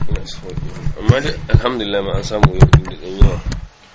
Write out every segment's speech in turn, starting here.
amma da alhamdulillah ma an samu yau din da dan yawa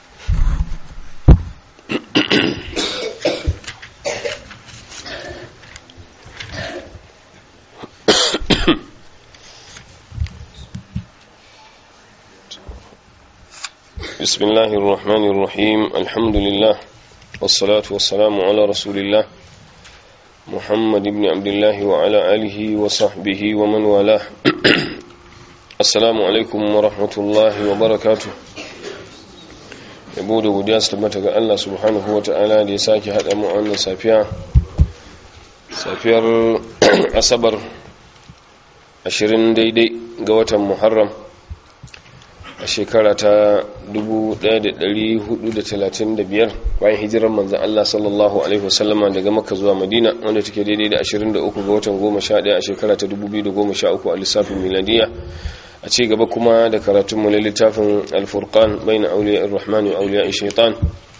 بسم الله الرحمن الرحيم الحمد لله والصلاة والسلام على رسول الله محمد بن عبد الله وعلى آله وصحبه ومن والاه السلام عليكم ورحمة الله وبركاته yabo da godiya su tabbata ga Allah subhanahu wa ta'ala da ya sake haɗa mu wannan safiya safiyar asabar 20 daidai ga watan muharram a shekara ta 1435 bayan hijirar manzan Allah sallallahu Alaihi wasallama daga makka zuwa madina wanda take daidai da 23 ga watan 11 a shekara ta 2013 a lissafin miladiya a ci gaba kuma da karatunmu na littafin alfurkan bai na auliya irrahman wa auliya shaitan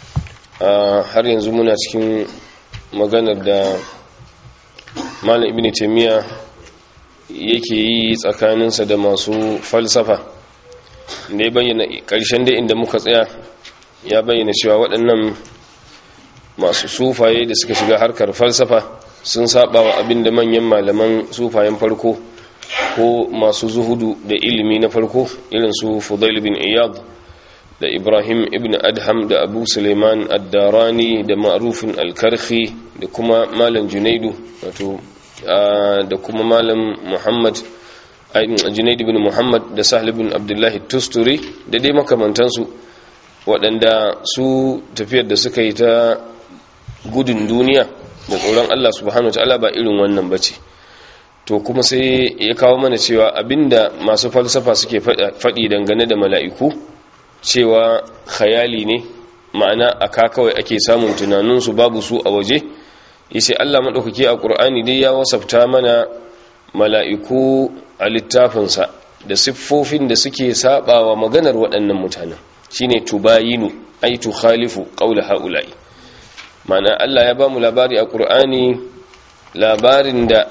har yanzu muna cikin maganar da malam ibn taimiyya yake yi tsakaninsa da masu falsafa da ya bayyana ƙarshen da inda muka tsaya ya bayyana cewa waɗannan masu sufaye da suka shiga harkar falsafa sun saba wa abin da manyan malaman sufayen farko ko masu zuhudu da ilimi na farko irin su fudail bin iyad da ibrahim ibn adham da abu suleiman addarani da ma'rufin alkarhi da kuma malam junaidu wato da kuma malam muhammad junaid ibn muhammad da sahl ibn abdullahi tusturi da dai makamantansu waɗanda su tafiyar da suka yi ta gudun duniya da tsoron allah subhanahu wa ta'ala ba irin wannan bace to kuma sai ya kawo mana cewa abinda masu falsafa suke faɗi dangane da mala'iku cewa khayali ne ma'ana a ka kawai ake samun tunaninsu babu su a waje yace Allah maɗaukaki a ƙur'ani dai ya wasafta mana mala'iku a littafinsa da siffofin da suke saɓawa maganar waɗannan mutanen shine tubayinu ai tukhalifu qawla haula'i ma'ana Allah ya ba mu labari a ƙur'ani labarin da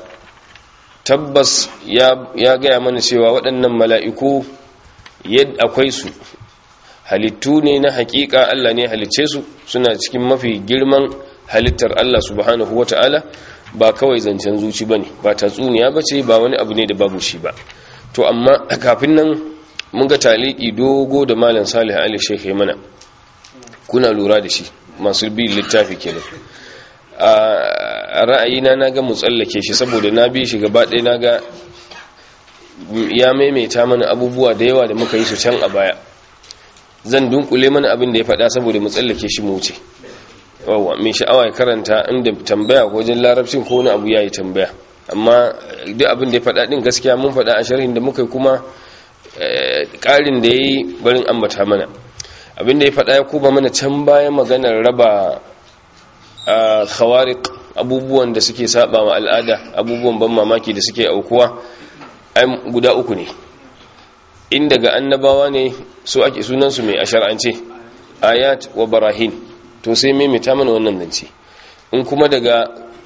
tabbas ya gaya mana cewa waɗannan mala'iku yadda akwai su halittu ne na hakika Allah ne halicce su suna cikin mafi girman halittar Allah subhanahu wa ta'ala ba kawai zancen zuci ba ne ba tatsuniya ba ce ba wani abu ne da babu shi ba to amma kafin nan mun ga taliki dogo da malam salih ali shekai mana kuna lura da shi masu bi littafi kenan a ra'ayina na ga mu tsallake shi saboda na bi shi gaba ɗaya na ga ya maimaita mana abubuwa da yawa da muka yi su can a baya zan dunkule mana abin da ya faɗa saboda mu tsallake shi mu wuce wawa mai sha'awa ya karanta inda tambaya ko wajen larabcin ko wani abu ya yi tambaya amma duk abin da ya faɗa ɗin gaskiya mun faɗa a sharhin da muka yi kuma ƙarin da ya yi barin ambata mana abin da ya faɗa ya kuma mana can bayan maganar raba khawariq abubuwan da suke saba wa al'ada abubuwan ban mamaki da suke aukuwa guda uku ne in daga annabawa ne su ake sunansu mai ashar'ance ayat wa barahin to sai maimaita mana wannan zance in kuma daga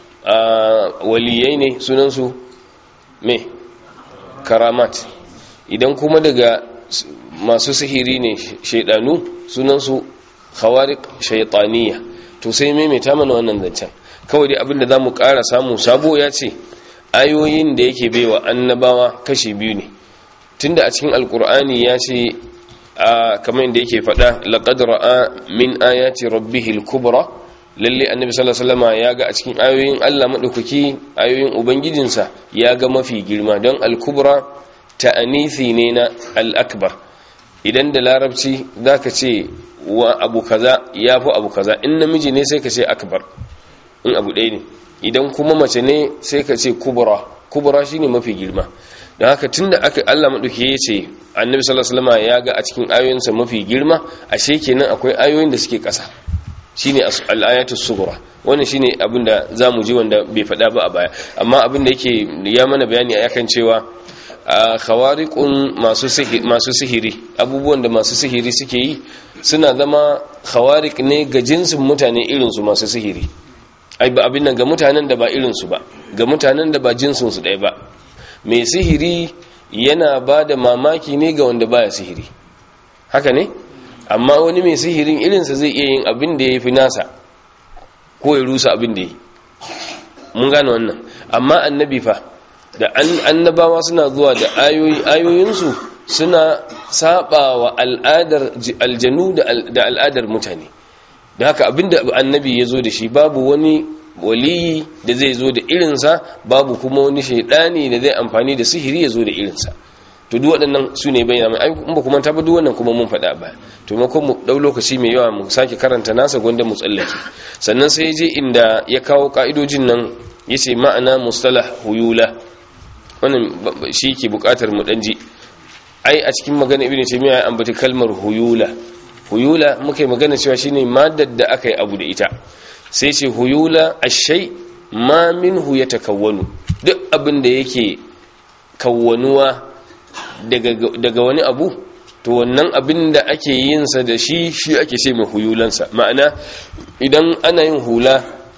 waliyai ne sunansu mai karamat idan kuma daga masu sihiri ne shaidanu sunansu khawariq shaytaniya to sai maimaita mana wannan zancen kawai dai abinda za mu ƙara samu sabo ya ce ayoyin da yake baiwa annabawa kashi biyu ne tunda a cikin alkur'ani ya ce a kamar da yake faɗa laqad ra'a min ayati rabbihil kubra lalle annabi sallallahu alaihi wasallam ya ga a cikin ayoyin Allah madaukaki ayoyin ubangijinsa ya ga mafi girma don al-kubra ta'anisi ne na al-akbar idan da larabci zaka ce wa abu kaza yafi abu kaza in namiji ne sai ka ce akbar in abu ɗaya ne idan kuma mace ne sai ka ce kubra kubra shine mafi girma don haka tunda aka Allah madauki ya ce annabi sallallahu alaihi wasallam ya ga a cikin ayoyinsa mafi girma ashe kenan akwai ayoyin da suke ƙasa shine al-ayatu sughra wannan shine abin da zamu ji wanda bai faɗa ba a baya amma abin da yake ya mana bayani akan cewa khawariqun masu sihiri masu sihiri abubuwan da masu sihiri suke yi suna zama khawariq ne ga jinsin mutane irin su masu sihiri ai ba abin nan ga mutanen da ba irin su ba ga mutanen da ba jinsin su ɗaya ba mai sihiri yana ba da mamaki ne ga wanda baya sihiri haka ne amma wani mai sihirin irinsa zai iya yin abin da ya fi nasa ko ya rusa abin da ya yi mun gane wannan amma annabi fa da annabawa suna zuwa da ayoyi ayoyinsu suna saba wa al'adar aljanu da al'adar mutane da haka abinda annabi ya zo da shi babu wani waliyi da zai zo da irinsa babu kuma wani shaidani da zai amfani da sihiri ya zo da irinsa to duk waɗannan su ne bayyana mai in ba kuma ta duk wannan kuma mun faɗa ba to ma mu ɗau lokaci mai yawa mu sake karanta nasa gwanda mu tsallake sannan sai je inda ya kawo ka'idojin nan ya ce ma'ana mustalah huyula wannan shi ke buƙatar mu ɗan ji ai a cikin magana ibn taymiya ya ambaci kalmar huyula huyula muka yi magana cewa shine maddar da aka yi abu da ita sai ce huyula ashai ma minhu yatakawwanu duk abin da yake kawwanuwa daga wani abu to wannan abin da ake yin sa da shi shi ake ce mai huyulansa ma'ana idan ana yin hula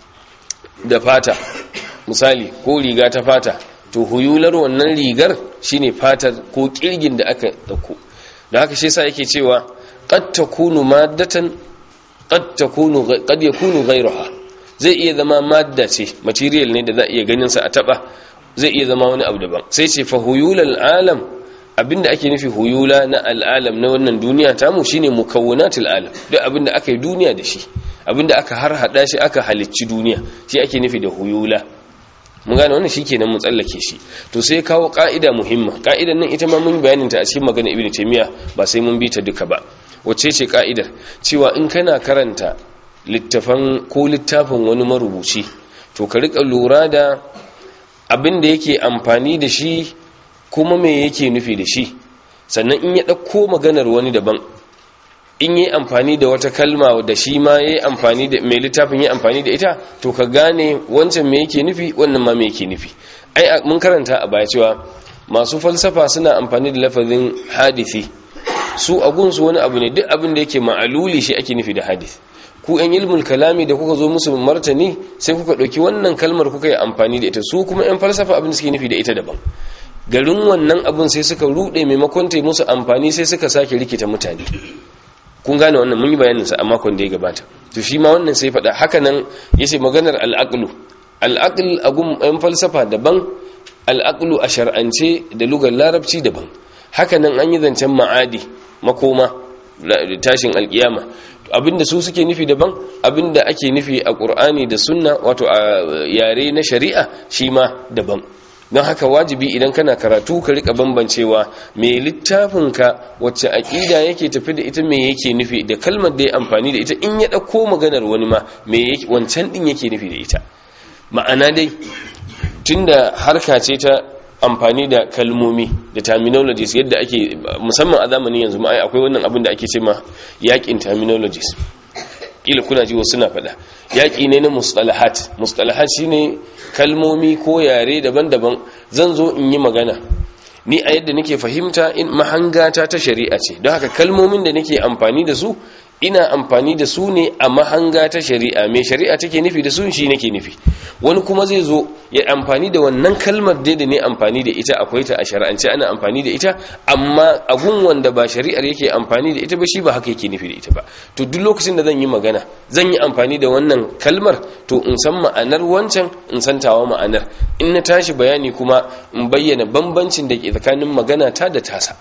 da fata misali ko riga ta fata to huyular wannan rigar shine fatar ko kirgin da aka dauko da haka shi yasa yake cewa qad takunu maddatan qad takunu qad yakunu ghayruha zai iya zama madda ce material ne da za iya ganin sa a taba zai iya zama wani abu daban sai ce fa huyulal alam abinda ake nufi huyula na al'alam na wannan duniya tamu shine mukawwanatul alam duk abinda aka yi duniya da shi abinda aka harhada shi aka halicci duniya shi ake nufi da huyula mun gane wannan shikenan mun tsallake shi to sai kawo ka'ida muhimma ka'idan nan ita ma mun bayanin ta a cikin magana ibnu taymiya ba sai mun bi ta duka ba wacce ce ka'idar cewa in kana karanta littafan ko littafin wani marubuci to ka rika lura da abin da yake amfani da shi kuma me yake nufi da shi sannan in ya ɗauko maganar wani daban in yi amfani da wata kalma da shi ma ya yi amfani da mai littafin ya amfani da ita to ka gane wancan me yake nufi wannan ma me yake nufi ai mun karanta a baya cewa masu falsafa suna amfani da lafazin hadisi su agunsu wani abu ne duk abin da yake ma'aluli shi ake nufi da hadisi ku yan ilmul kalami da kuka zo musu martani sai kuka ɗauki wannan kalmar kuka yi amfani da ita su kuma yan falsafa abin da suke nufi da ita daban garin wannan abin sai suka rude maimakon ta musu amfani sai suka sake rikita mutane kun gane wannan mun yi bayanin sa a makon da ya gabata to shi ma wannan sai faɗa haka nan yace maganar al'aqlu al'aql agun yan falsafa daban al'aqlu a shar'ance da lugar larabci daban haka nan an yi zancen ma'adi makoma tashin alkiyama abinda su suke nufi daban abinda ake nufi a ƙur'ani da sunna wato a yare na shari'a shi ma daban don haka wajibi idan kana karatu ka rika bambancewa me littafinka wacce aƙida yake tafi da ita me yake nufi da kalmar da ya amfani da ita in ya ɗauko maganar wani ma me wancan ɗin yake nufi da ita ma'ana dai tunda harka ce ta amfani da kalmomi da terminologies yadda ake musamman a zamanin yanzu ma akwai wannan abin da ake ce ma yakin terminologies kila kuna ji wasu suna faɗa yaƙi ne na mustalahat mustalahat shine kalmomi ko yare daban-daban zan zo in yi magana ni a yadda nake fahimta in mahangata ta shari'a ce don haka kalmomin da nake amfani da su ina amfani da su ne a mahanga ta shari'a mai shari'a take nufi da su shi nake nufi wani kuma zai zo ya amfani da wannan kalmar dai da ne amfani da ita akwai ta a shari'ance ana amfani da ita amma agun wanda ba shari'ar yake amfani da ita ba shi ba haka yake nufi da ita ba to duk lokacin da zan yi magana zan yi amfani da wannan kalmar to in san ma'anar wancan in san tawa ma'anar in na tashi bayani kuma in bayyana bambancin da ke tsakanin magana ta da tasa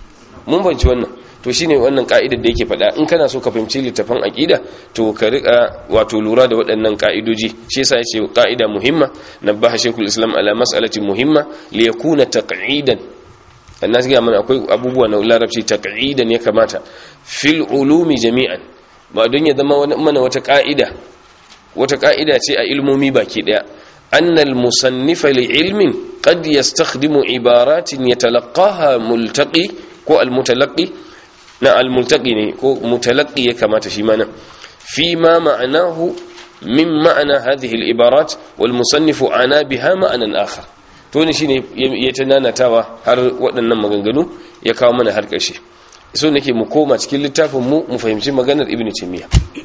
mun banci wannan to shine wannan ka'idar da yake faɗa in kana so ka fahimci littafin aqida to ka rika wato lura da waɗannan ka'idoji shi yasa yace ka'ida muhimma nabaha shaykhul islam ala mas'alati muhimma li yakuna taq'idan annas ga mana akwai abubuwa na larabci taq'idan ya kamata fil ulumi jami'an ba don ya zama mana wata ka'ida wata ka'ida ce a ilmomi baki daya أن المصنف لعلم قد يستخدم عبارات يتلقاها ملتقي كو المتلقي na almultaqi ne ko mutalaqi ya kamata shi mana fi ma ma'anahu min ma'ana hadhihi al-ibarat wal musannifu ana biha ma'anan akhar to ne shine ya tananatawa har waɗannan maganganu ya kawo mana har ƙarshe so nake mu koma cikin littafin mu mu fahimci maganar ibnu taymiya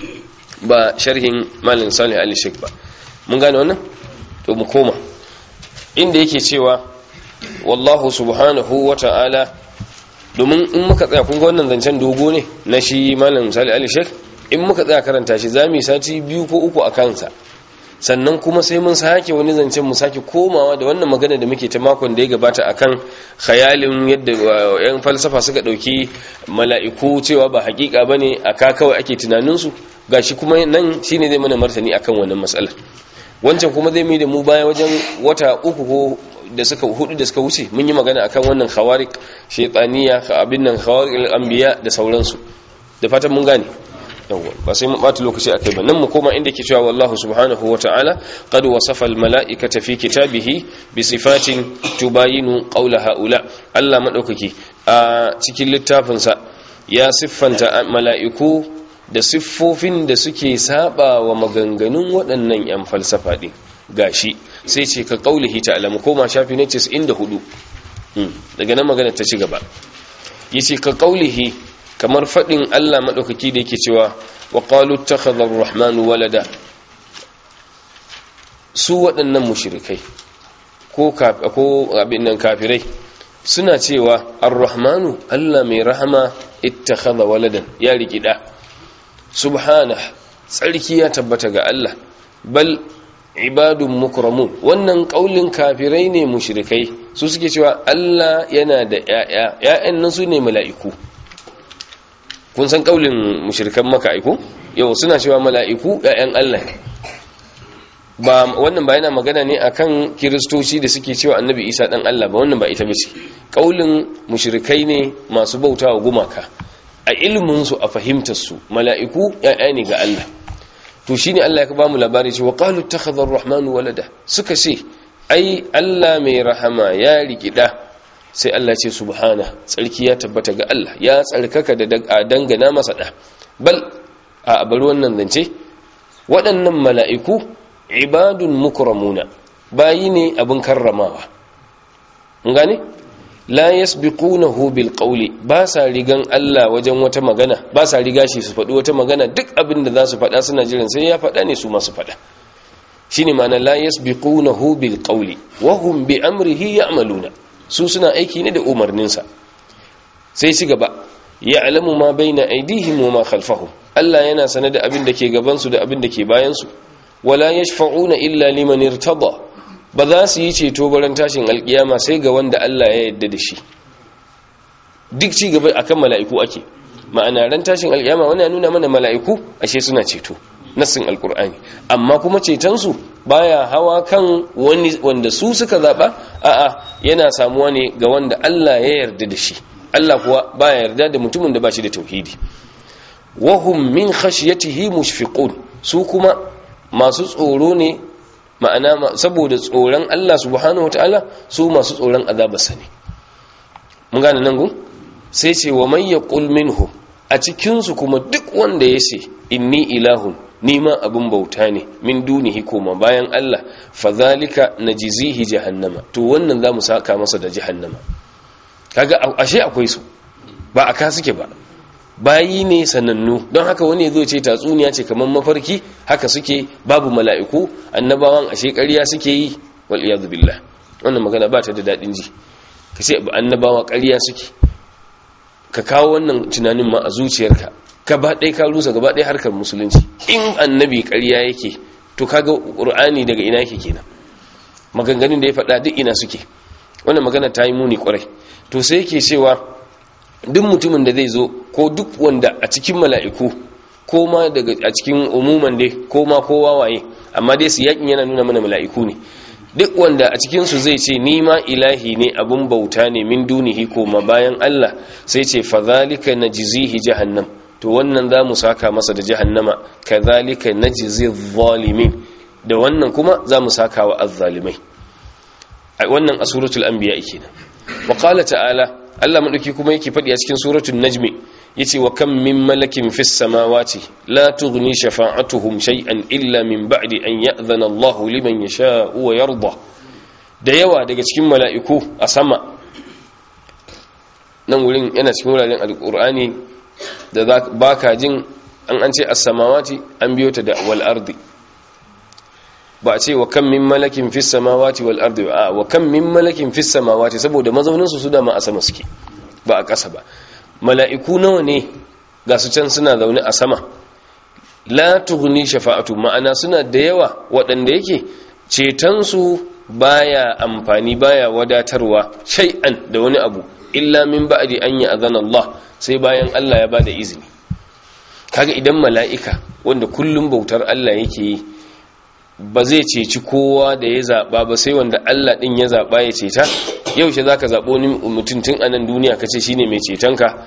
ba sharhin malam salih ali sheikh ba mun gane wannan to mu koma inda yake cewa wallahu subhanahu wa ta'ala domin in muka tsaya kun ga wannan zancen dogo ne na shi malam misali ali sheikh in muka tsaya karanta shi za mu yi sati biyu ko uku a kansa sannan kuma sai mun sake wani zancen mu sake komawa da wannan magana da muke ta makon da ya gabata akan khayalin yadda yan falsafa suka dauki mala'iku cewa ba hakika bane aka kawai ake tunanin su gashi kuma nan shine zai mana martani akan wannan matsala wancan kuma zai mai da mu baya wajen wata uku ko da suka hudu da suka wuce mun yi magana akan wannan khawariq shaytaniya abin nan khawariq anbiya da sauransu da fatan mun gane yawwa ba sai mu bata lokaci akai ba nan mu koma inda ke cewa wallahu subhanahu wata'ala qad wasafa al mala'ikata fi kitabihi bi sifatin tubayinu qawla haula Allah madaukaki a cikin littafin sa ya siffanta mala'iku da siffofin da suke saba wa maganganun waɗannan yan falsafa din gashi sai ce ka qaulihi ta'ala mu koma shafi ne 94 daga nan magana ta ci gaba yace ka qaulihi kamar faɗin Allah maɗaukaki da yake cewa wa ƙalu takhadar rahmanu walada su waɗannan mushrikai ko abin nan kafirai suna cewa ar-rahmanu Allah mai rahama ittakhadha waladan ya rikida subhana tsarki ya tabbata ga Allah bal ibadun mukramun wannan kaulin kafirai ne mushrikai su suke cewa Allah yana da ƴaƴa ƴaƴan nan su ne mala'iku kun san kaulin mushrikan maka aiko yau suna cewa mala'iku ƴaƴan Allah ba wannan ba yana magana ne akan kiristoci da suke cewa annabi Isa dan Allah ba wannan ba ita bace kaulin mushrikai ne masu bautawa gumaka a ilmin su a fahimtar su mala'iku ƴaƴa ne ga Allah to shine Allah ya ba mu labari cewa qalu takhadha ar-rahmanu walada suka ce ai Allah mai rahama ya rikida sai Allah ce subhana tsarki ya tabbata ga Allah ya tsarkaka da dangana masa da bal a bari wannan zance waɗannan mala'iku ibadun mukramuna bayi ne abin karramawa mun gane la yasbiqunahu bil qawli ba sa rigan Allah wajen wata magana ba sa riga shi su faɗi wata magana duk abin da za su faɗa suna jiran sai ya faɗa ne su masu faɗa shine ma'ana la yasbiqunahu bil qawli wa hum bi amrihi ya'maluna su suna aiki ne da umarninsa sai ci gaba ya alamu ma bai na aidihim wa ma khalfahum Allah yana sane da abin da ke gabansu da abin da ke bayansu wala yashfa'una illa liman irtada ba za su yi ceto baran tashin alkiyama sai ga wanda Allah ya yarda da shi duk ci gaba akan mala'iku ake ma'ana ran tashin alkiyama wannan nuna mana mala'iku ashe suna ceto nassin alkur'ani amma kuma cetonsu baya hawa kan wani wanda su suka zaba a'a yana samuwa ne ga wanda Allah ya yarda da shi Allah kuwa baya yarda da mutumin da ba shi da tauhidi wahum min khashyatihi mushfiqun su kuma masu tsoro ne ma'ana saboda tsoron Allah subhanahu wataala su masu tsoron azabarsa ne mun gane nan gun sai ce wa may yaqul minhu a cikin su kuma duk wanda ya ce inni ilahun nima abin bauta ne min dunihi koma bayan Allah fadhalika najzihi jahannama to wannan zamu saka masa da jahannama kaga ashe akwai su ba aka suke ba bayi ne sanannu don haka wani zo ce tatsuniya ce kamar mafarki haka suke babu mala'iku annabawan ashe ƙarya suke yi wal iyad billah wannan magana ba ta da dadin ji kace annabawa ƙarya suke ka kawo wannan tunanin ma a zuciyarka gaba ɗaya ka rusa gaba ɗaya harkar musulunci in annabi ƙarya yake to kaga ƙur'ani daga ina yake kenan maganganun da ya faɗa duk ina suke wannan magana ta yi muni ƙwarai to sai yake cewa duk mutumin da zai zo ko duk wanda a cikin mala'iku ko ma daga a cikin umuman dai ko ma kowa waye amma dai su yakin yana nuna mana mala'iku ne duk wanda a cikinsu zai ce ni ma ilahi ne abun bauta ne min dunihi ko ma bayan Allah sai ce fa zalika najzihi jahannam to wannan za mu saka masa da jahannama kazalika najzi zalimin da wannan kuma za mu saka wa azzalimai wannan a suratul anbiya kenan wa qala ta'ala Allah madauki kuma yake fadi a cikin suratul najmi yace wa kam min malakin fis samawati la tughni shafa'atuhum shay'an illa min ba'di an ya'dhana Allah liman yasha'u wa yarda da yawa daga cikin mala'iku a sama nan wurin yana cikin wuraren alqur'ani da baka jin an an ce as-samawati an biyo ta da wal ardi ba a ce wa kan min malakin fis samawati wal ardi a wa kan min malakin fis samawati saboda mazaunin su su da ma a sama suke ba a ƙasa ba mala'iku nawa ne ga su can suna zaune a sama la tughni shafa'atu ma'ana suna da yawa waɗanda yake ceton su baya amfani baya wadatarwa shay'an da wani abu illa min ba'di an yi azana Allah sai bayan Allah ya bada izini kaga idan mala'ika wanda kullum bautar Allah yake yi ba zai ceci kowa da ya zaɓa ba sai wanda Allah ɗin ya zaɓa ya ceta yaushe za ka zaɓo ni mutum tun a nan duniya ka ce shi ne mai cetonka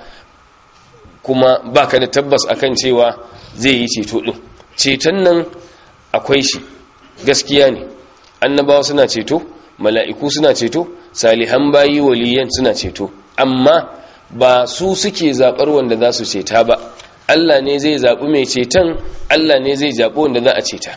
kuma ba ka da tabbas akan cewa zai yi ceto ɗin ceton nan akwai shi gaskiya ne annabawa suna ceto mala'iku suna ceto salihan bayi waliyan suna ceto amma ba su suke zaɓar wanda za su ceta ba Allah ne zai zaɓi mai ceton Allah ne zai zaɓi wanda za a ceta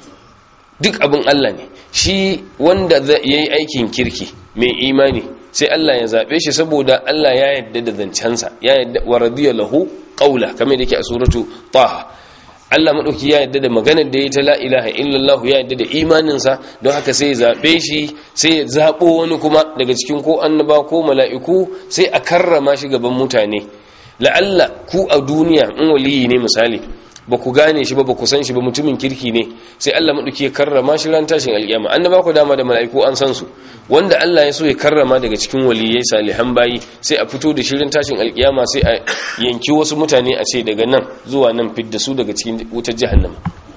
duk abin Allah ne shi wanda ya yi aikin kirki mai imani sai Allah ya zaɓe shi saboda Allah ya yadda da zancensa ya yadda wa radiya lahu qawla kamar da yake a suratu taha Allah madauki ya yadda da maganar da ya ta la ilaha illallah ya yadda da imaninsa don haka sai ya zaɓe shi sai ya zaɓo wani kuma daga cikin ko annaba ko mala'iku sai a karrama shi gaban mutane la'alla ku a duniya in waliyi ne misali ba ku gane shi ba ba ku san shi ba mutumin kirki ne sai Allah maɗauki ya karrama shi ran tashin alƙiyama an ba ku dama da mala'iku an san su wanda Allah ya so ya karrama daga cikin waliyai salihan bayi sai a fito da shirin tashin alƙiyama sai a yanki wasu mutane a ce daga nan zuwa nan fidda su daga cikin wutar jahannama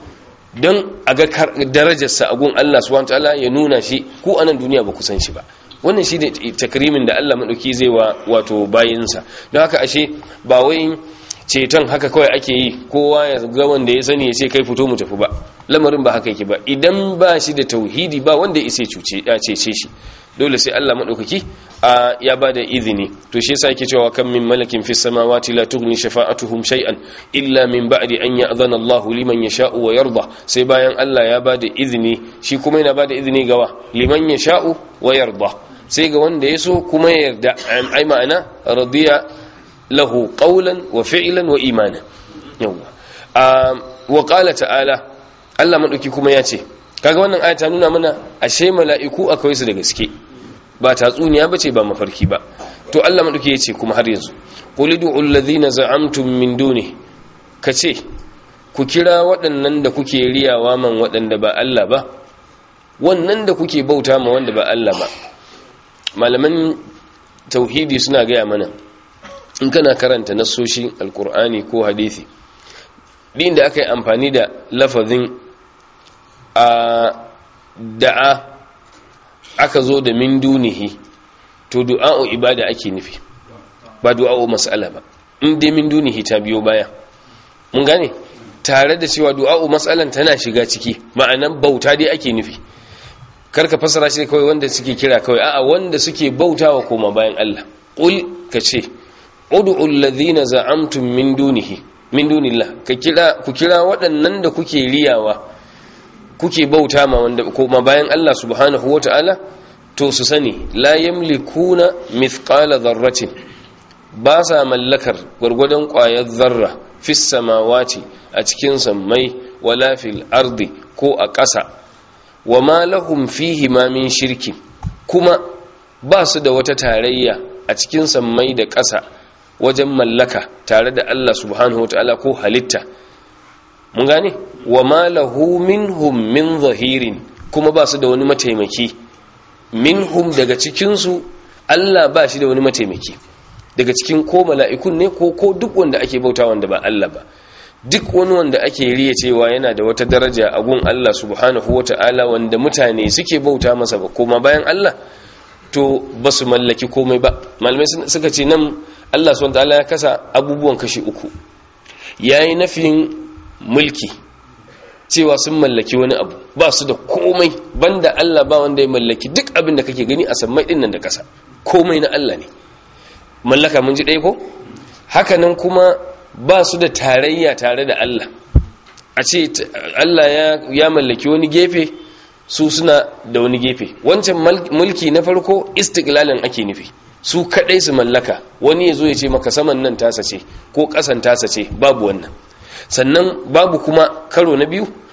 don a ga darajarsa a gun Allah subhanahu wataala ya nuna shi ku a nan duniya ba ku san shi ba wannan shi ne takrimin da Allah maɗauki zai wa wato bayinsa don haka ashe ba wai ceton haka kawai ake yi kowa ya ga wanda ya sani ya ce kai fito mu tafi ba lamarin ba haka yake ba idan ba shi da tauhidi ba wanda ya isa cuce ya cece shi dole sai Allah madaukaki ya ba da izini to shi yasa yake cewa kan min malakin fis samawati la tughni shafa'atuhum shay'an illa min ba'di an ya'zana Allah liman yasha'u wa yarda sai bayan Allah ya ba da izini shi kuma yana ba da izini gawa liman yasha'u wa yarda sai ga wanda ya so kuma ya yarda ai ma'ana radiya lahu qawlan wa fi'lan wa imana yawa wa qala ta'ala Allah madauki kuma ya ce kaga wannan aya ta nuna mana ashe mala'iku akwai su da gaske ba tatsuniya bace ba mafarki ba to Allah madauki ya ce kuma har yanzu qul ud'u alladhina za'amtum min duni kace ku kira waɗannan da kuke riyawa man waɗanda ba Allah ba wannan da kuke bauta ma wanda ba Allah ba malaman tauhidi suna gaya mana in kana karanta nassoshin alkur'ani ko hadithi din da aka yi amfani da lafazin a da'a aka zo da min dunihi to du'a'u ibada ake nufi ba du'a'u mas'ala ba in dai min dunihi ta biyo baya mun gane tare da cewa du'a'u mas'alan tana shiga ciki ma'anan bauta dai ake nufi karka fasara shi kawai wanda suke kira kawai a'a wanda suke bautawa koma bayan Allah qul kace ud'u alladhina za'amtum min dunihi min dunillah ka kira ku kira waɗannan da kuke riyawa kuke bauta ma wanda koma bayan Allah subhanahu wata'ala to su sani la yamlikuna mithqala dharratin ba sa mallakar gwargwadon ƙwayar zarra fis samawati a cikin sammai wala fil ardi ko a ƙasa wa ma lahum fihi ma min shirki kuma ba su da wata tarayya a cikin sammai da ƙasa wajen mallaka tare da Allah subhanahu wataala ko halitta mun gane wa ma lahu minhum min zahirin kuma ba su da wani mataimaki minhum daga cikin su Allah ba shi da wani mataimaki daga cikin ko mala'ikun ne ko ko duk wanda ake bauta wanda ba Allah ba duk wani wanda ake riya cewa yana da wata daraja a gun Allah subhanahu wata'ala wanda mutane suke bauta masa ba koma bayan Allah to ba su mallaki komai ba malamai suka ce nan Allah subhanahu wata'ala ya kasa abubuwan kashi uku yayi nafin mulki cewa sun mallaki wani abu ba su da komai banda Allah ba wanda ya mallaki duk abin da kake gani a sammai din nan da kasa komai na Allah ne mallaka mun ji ɗaya ko haka nan kuma ba su da tarayya tare da Allah a ce Allah ya mallaki wani gefe su suna da wani gefe wancan mulki na farko istiklalan ake nufi su kadai su mallaka wani ya zo ya ce maka saman nan tasa ce ko kasan tasa ce babu wannan sannan babu kuma karo na biyu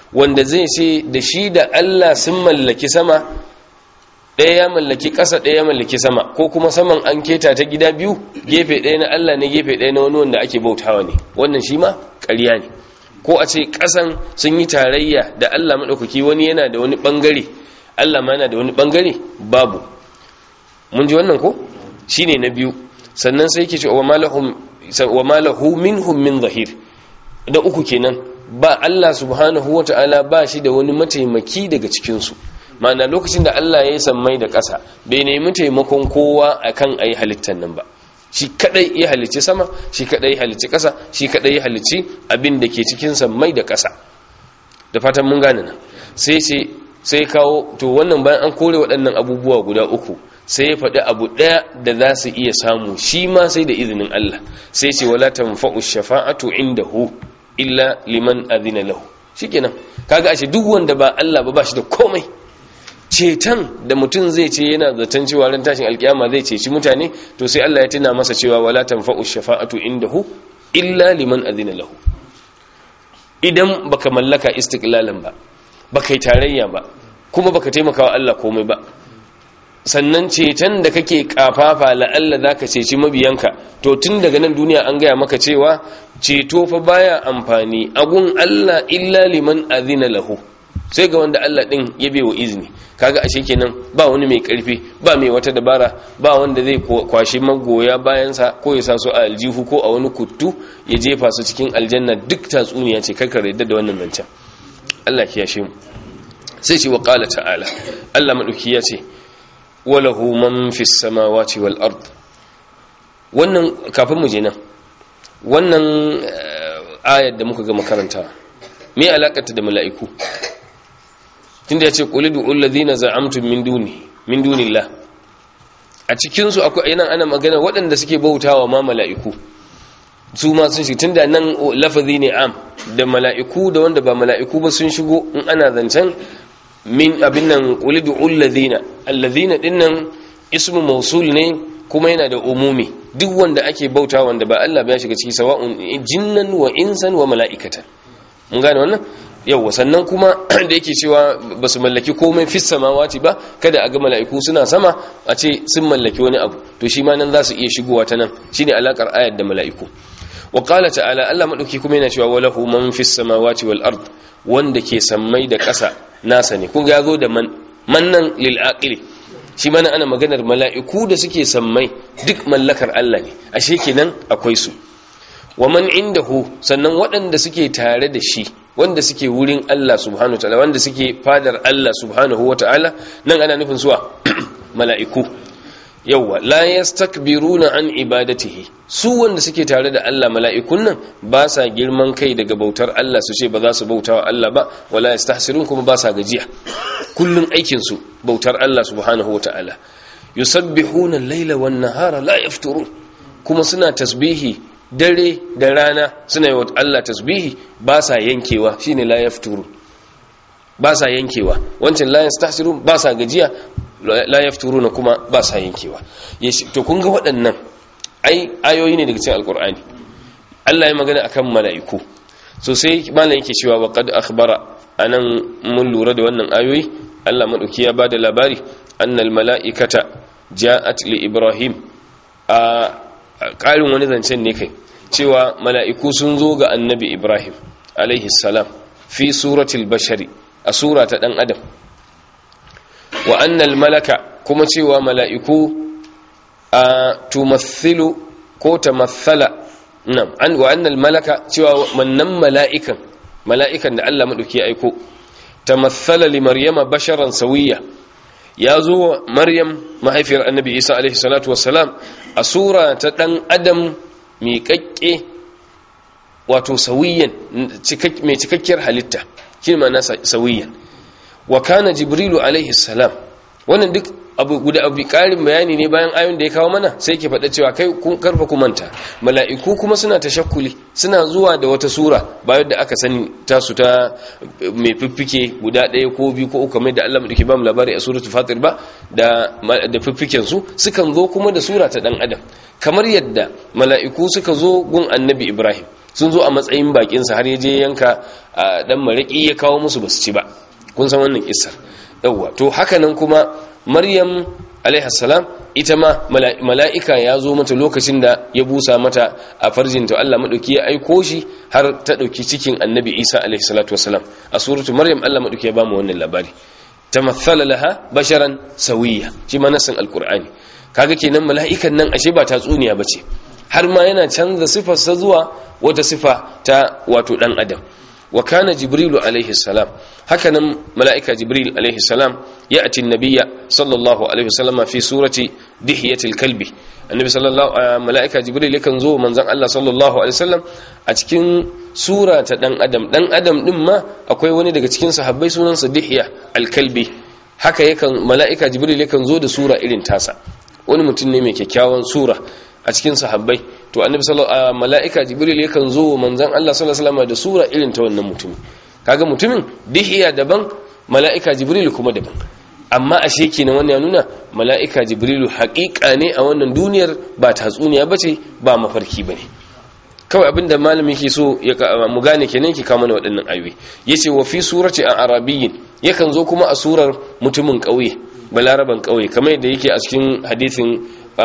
wanda zai ce da shi da Allah sun mallaki sama ɗaya ya mallaki ƙasa ɗaya ya mallaki sama ko kuma saman an keta ta gida biyu gefe ɗaya na Allah ne gefe ɗaya na wani wanda ake bautawa ne wannan shi ma ƙarya ne ko a ce ƙasan sun yi tarayya da Allah maɗaukaki wani yana da wani ɓangare Allah ma yana da wani ɓangare babu mun ji wannan ko shi ne na biyu sannan sai ke ce wa malahu minhum min zahir da uku kenan ba Allah subhanahu wa ta'ala ba shi da wani mataimaki daga cikinsu ma'ana lokacin da Allah ya yi sammai da ƙasa bai nemi taimakon kowa akan ayi halittar nan ba shi kadai ya halicci sama shi kadai ya halicci ƙasa shi kadai ya halicci abin da ke cikin sammai da ƙasa da fatan mun gane nan sai ce sai kawo to wannan bayan an kore waɗannan abubuwa guda uku sai ya faɗi abu ɗaya da za su iya samu shi ma sai da izinin Allah sai ce wala tanfa'u shafa'atu indahu illa liman adina lahu shikenan kaga ashe duk wanda ba Allah ba bashi da komai ceton da mutum zai ce yana zaton cewa ran tashin alkiyama zai ceci mutane to sai Allah ya tuna masa cewa wala tanfa'u shafa'atu indahu illa liman adina lahu idan baka mallaka istiqlalan ba baka yi tarayya ba kuma baka taimaka wa Allah komai ba sannan ceton da kake kafafa la'alla za ka ceci mabiyanka to tun daga nan duniya an gaya maka cewa ceto fa baya amfani agun Allah illa liman azina lahu sai ga wanda Allah din ya wa izini kaga ashe kenan ba wani mai karfi ba mai wata dabara ba wanda zai kwashi magoya bayansa ko ya sa su a aljihu ko a wani kuttu ya jefa su cikin aljanna duk tatsuniya ce karkar yadda da wannan zancen Allah ya yashe mu sai ce wa qala ta'ala Allah madauki ya ce walahu man fis samawati wal ard wannan kafin mu je nan wannan ayar da muka ga makaranta me alakata da mala'iku tunda yace qul du'ul ladina za'amtum min duni min dunillah a cikin su akwai yana ana magana waɗanda suke bautawa ma mala'iku su ma sun shi tunda nan lafazi ne am da mala'iku da wanda ba mala'iku ba sun shigo in ana zancen min abin nan ulidu ulladhina alladhina dinnan ismu mausul ne kuma yana da umumi duk wanda ake bauta wanda ba Allah ba ya shiga ciki sawa'un jinnan wa insan wa mala'ikatan mun gane wannan yawa sannan kuma da yake cewa ba su mallaki komai fis samawati ba kada a ga mala'iku suna sama a ce sun mallaki wani abu to shi ma nan za su iya shigowa ta nan shine alakar ayat da mala'iku wa qala ta'ala Allah madauki kuma yana cewa walahu man fis samawati wal ard wanda ke sammai da ƙasa nasa ne kun ga yazo da man mannan lil aqili shi mana ana maganar mala'iku da suke sammai duk mallakar Allah ne ashe kenan akwai su wa man indahu sannan waɗanda suke tare da shi wanda suke wurin Allah subhanahu wataala wanda suke fadar Allah subhanahu wataala nan ana nufin suwa mala'iku yawwa la yastakbiruna an ibadatihi su wanda suke tare da Allah mala'ikun nan ba sa girman kai daga bautar Allah su ce ba za su bauta wa Allah ba wala yastahsirun kuma ba sa gajiya kullun aikin su bautar Allah subhanahu wataala yusabbihuna al-laila wan-nahara la yafturun kuma suna tasbihi dare da rana suna yi wa Allah tasbihi ba sa yankewa shine la yafturu ba sa yankewa wancan la yastahsirun ba sa gajiya la yafturuna kuma ba sa yankewa to kun ga waɗannan ai ayoyi ne daga cikin alkur'ani Allah ya magana akan mala'iku so sai malam yake cewa wa qad akhbara anan mun lura da wannan ayoyi Allah madauki ya bada labari annal mala'ikata ja'at li ibrahim a ƙarin wani zancen ne kai cewa mala'iku sun zo ga annabi ibrahim alaihi salam fi suratul bashari a sura ta dan adam wa annal malaka kuma cewa mala'iku a tumathilu ko tamathala nam an wa annal malaka cewa wannan mala'ikan mala'ikan da Allah madauki ya aiko tamathala li maryama basharan sawiya ya zo maryam mahaifiyar annabi isa alaihi salatu wassalam a sura ta dan adam miƙaƙƙe wato sawiyan mai cikakkiyar halitta shi ma na sawiyan wa kana jibrilu alaihi salam wannan duk abu guda abu karin bayani ne bayan ayon da ya kawo mana sai ke faɗa cewa kai kun karfa ku manta mala'iku kuma suna tashakkuli suna zuwa da wata sura ba yadda aka sani tasu ta mai fiffike guda ɗaya ko biyu ko uku kamar da Allah madauki ba mu labari a suratul fatir ba da da fiffiken su sukan zo kuma da sura ta dan adam kamar yadda mala'iku suka zo gun annabi ibrahim sun zo a matsayin bakin sa har ya je yanka dan maraki ya kawo musu basu ci ba kun san wannan kissar yawa to haka nan kuma maryam alaihi salam ita ma mala'ika ya zo mata lokacin da ya busa mata a farjinta Allah maɗauki ya aiko shi har ta ɗauki cikin annabi isa alaihi salatu wasalam a suratu maryam Allah maɗauki ya ba mu wannan labari ta mathala laha basharan sawiya shi ma nasin alkur'ani kaga kenan mala'ikan nan ashe ba tatsuniya ba ce har ma yana canza sifarsa zuwa wata sifa ta wato ɗan adam wa kana jibrilu alaihi salam hakanan mala'ika jibril alaihi salam ya ati nabiyya sallallahu alaihi wasallama fi surati dihiyatil kalbi annabi sallallahu mala'ika jibril yakan zo manzon Allah sallallahu alaihi wasallam a cikin sura ta dan adam dan adam din ma akwai wani daga cikin sahabbai sunansa dihiya al-kalbi haka yakan mala'ika jibril yakan zo da sura irin tasa wani mutum ne mai kyakkyawan sura a cikin sahabbai to annabi sallallahu mala'ika jibril yakan zo manzon Allah sallallahu alaihi wasallam da sura irin ta wannan mutumin kaga mutumin dihiya daban mala'ika jibril kuma daban amma ashe kenan wannan ya nuna mala'ika jibrilu haƙiƙa ne a wannan duniyar ba tatsuniya bace ba mafarki bane kawai abinda malami ke so ya mu gane kenan ki kama waɗannan ayoyi yace wa fi surati a arabiyyin yakan zo kuma a surar mutumin ƙauye balaraban ƙauye kamar yadda yake a cikin hadisin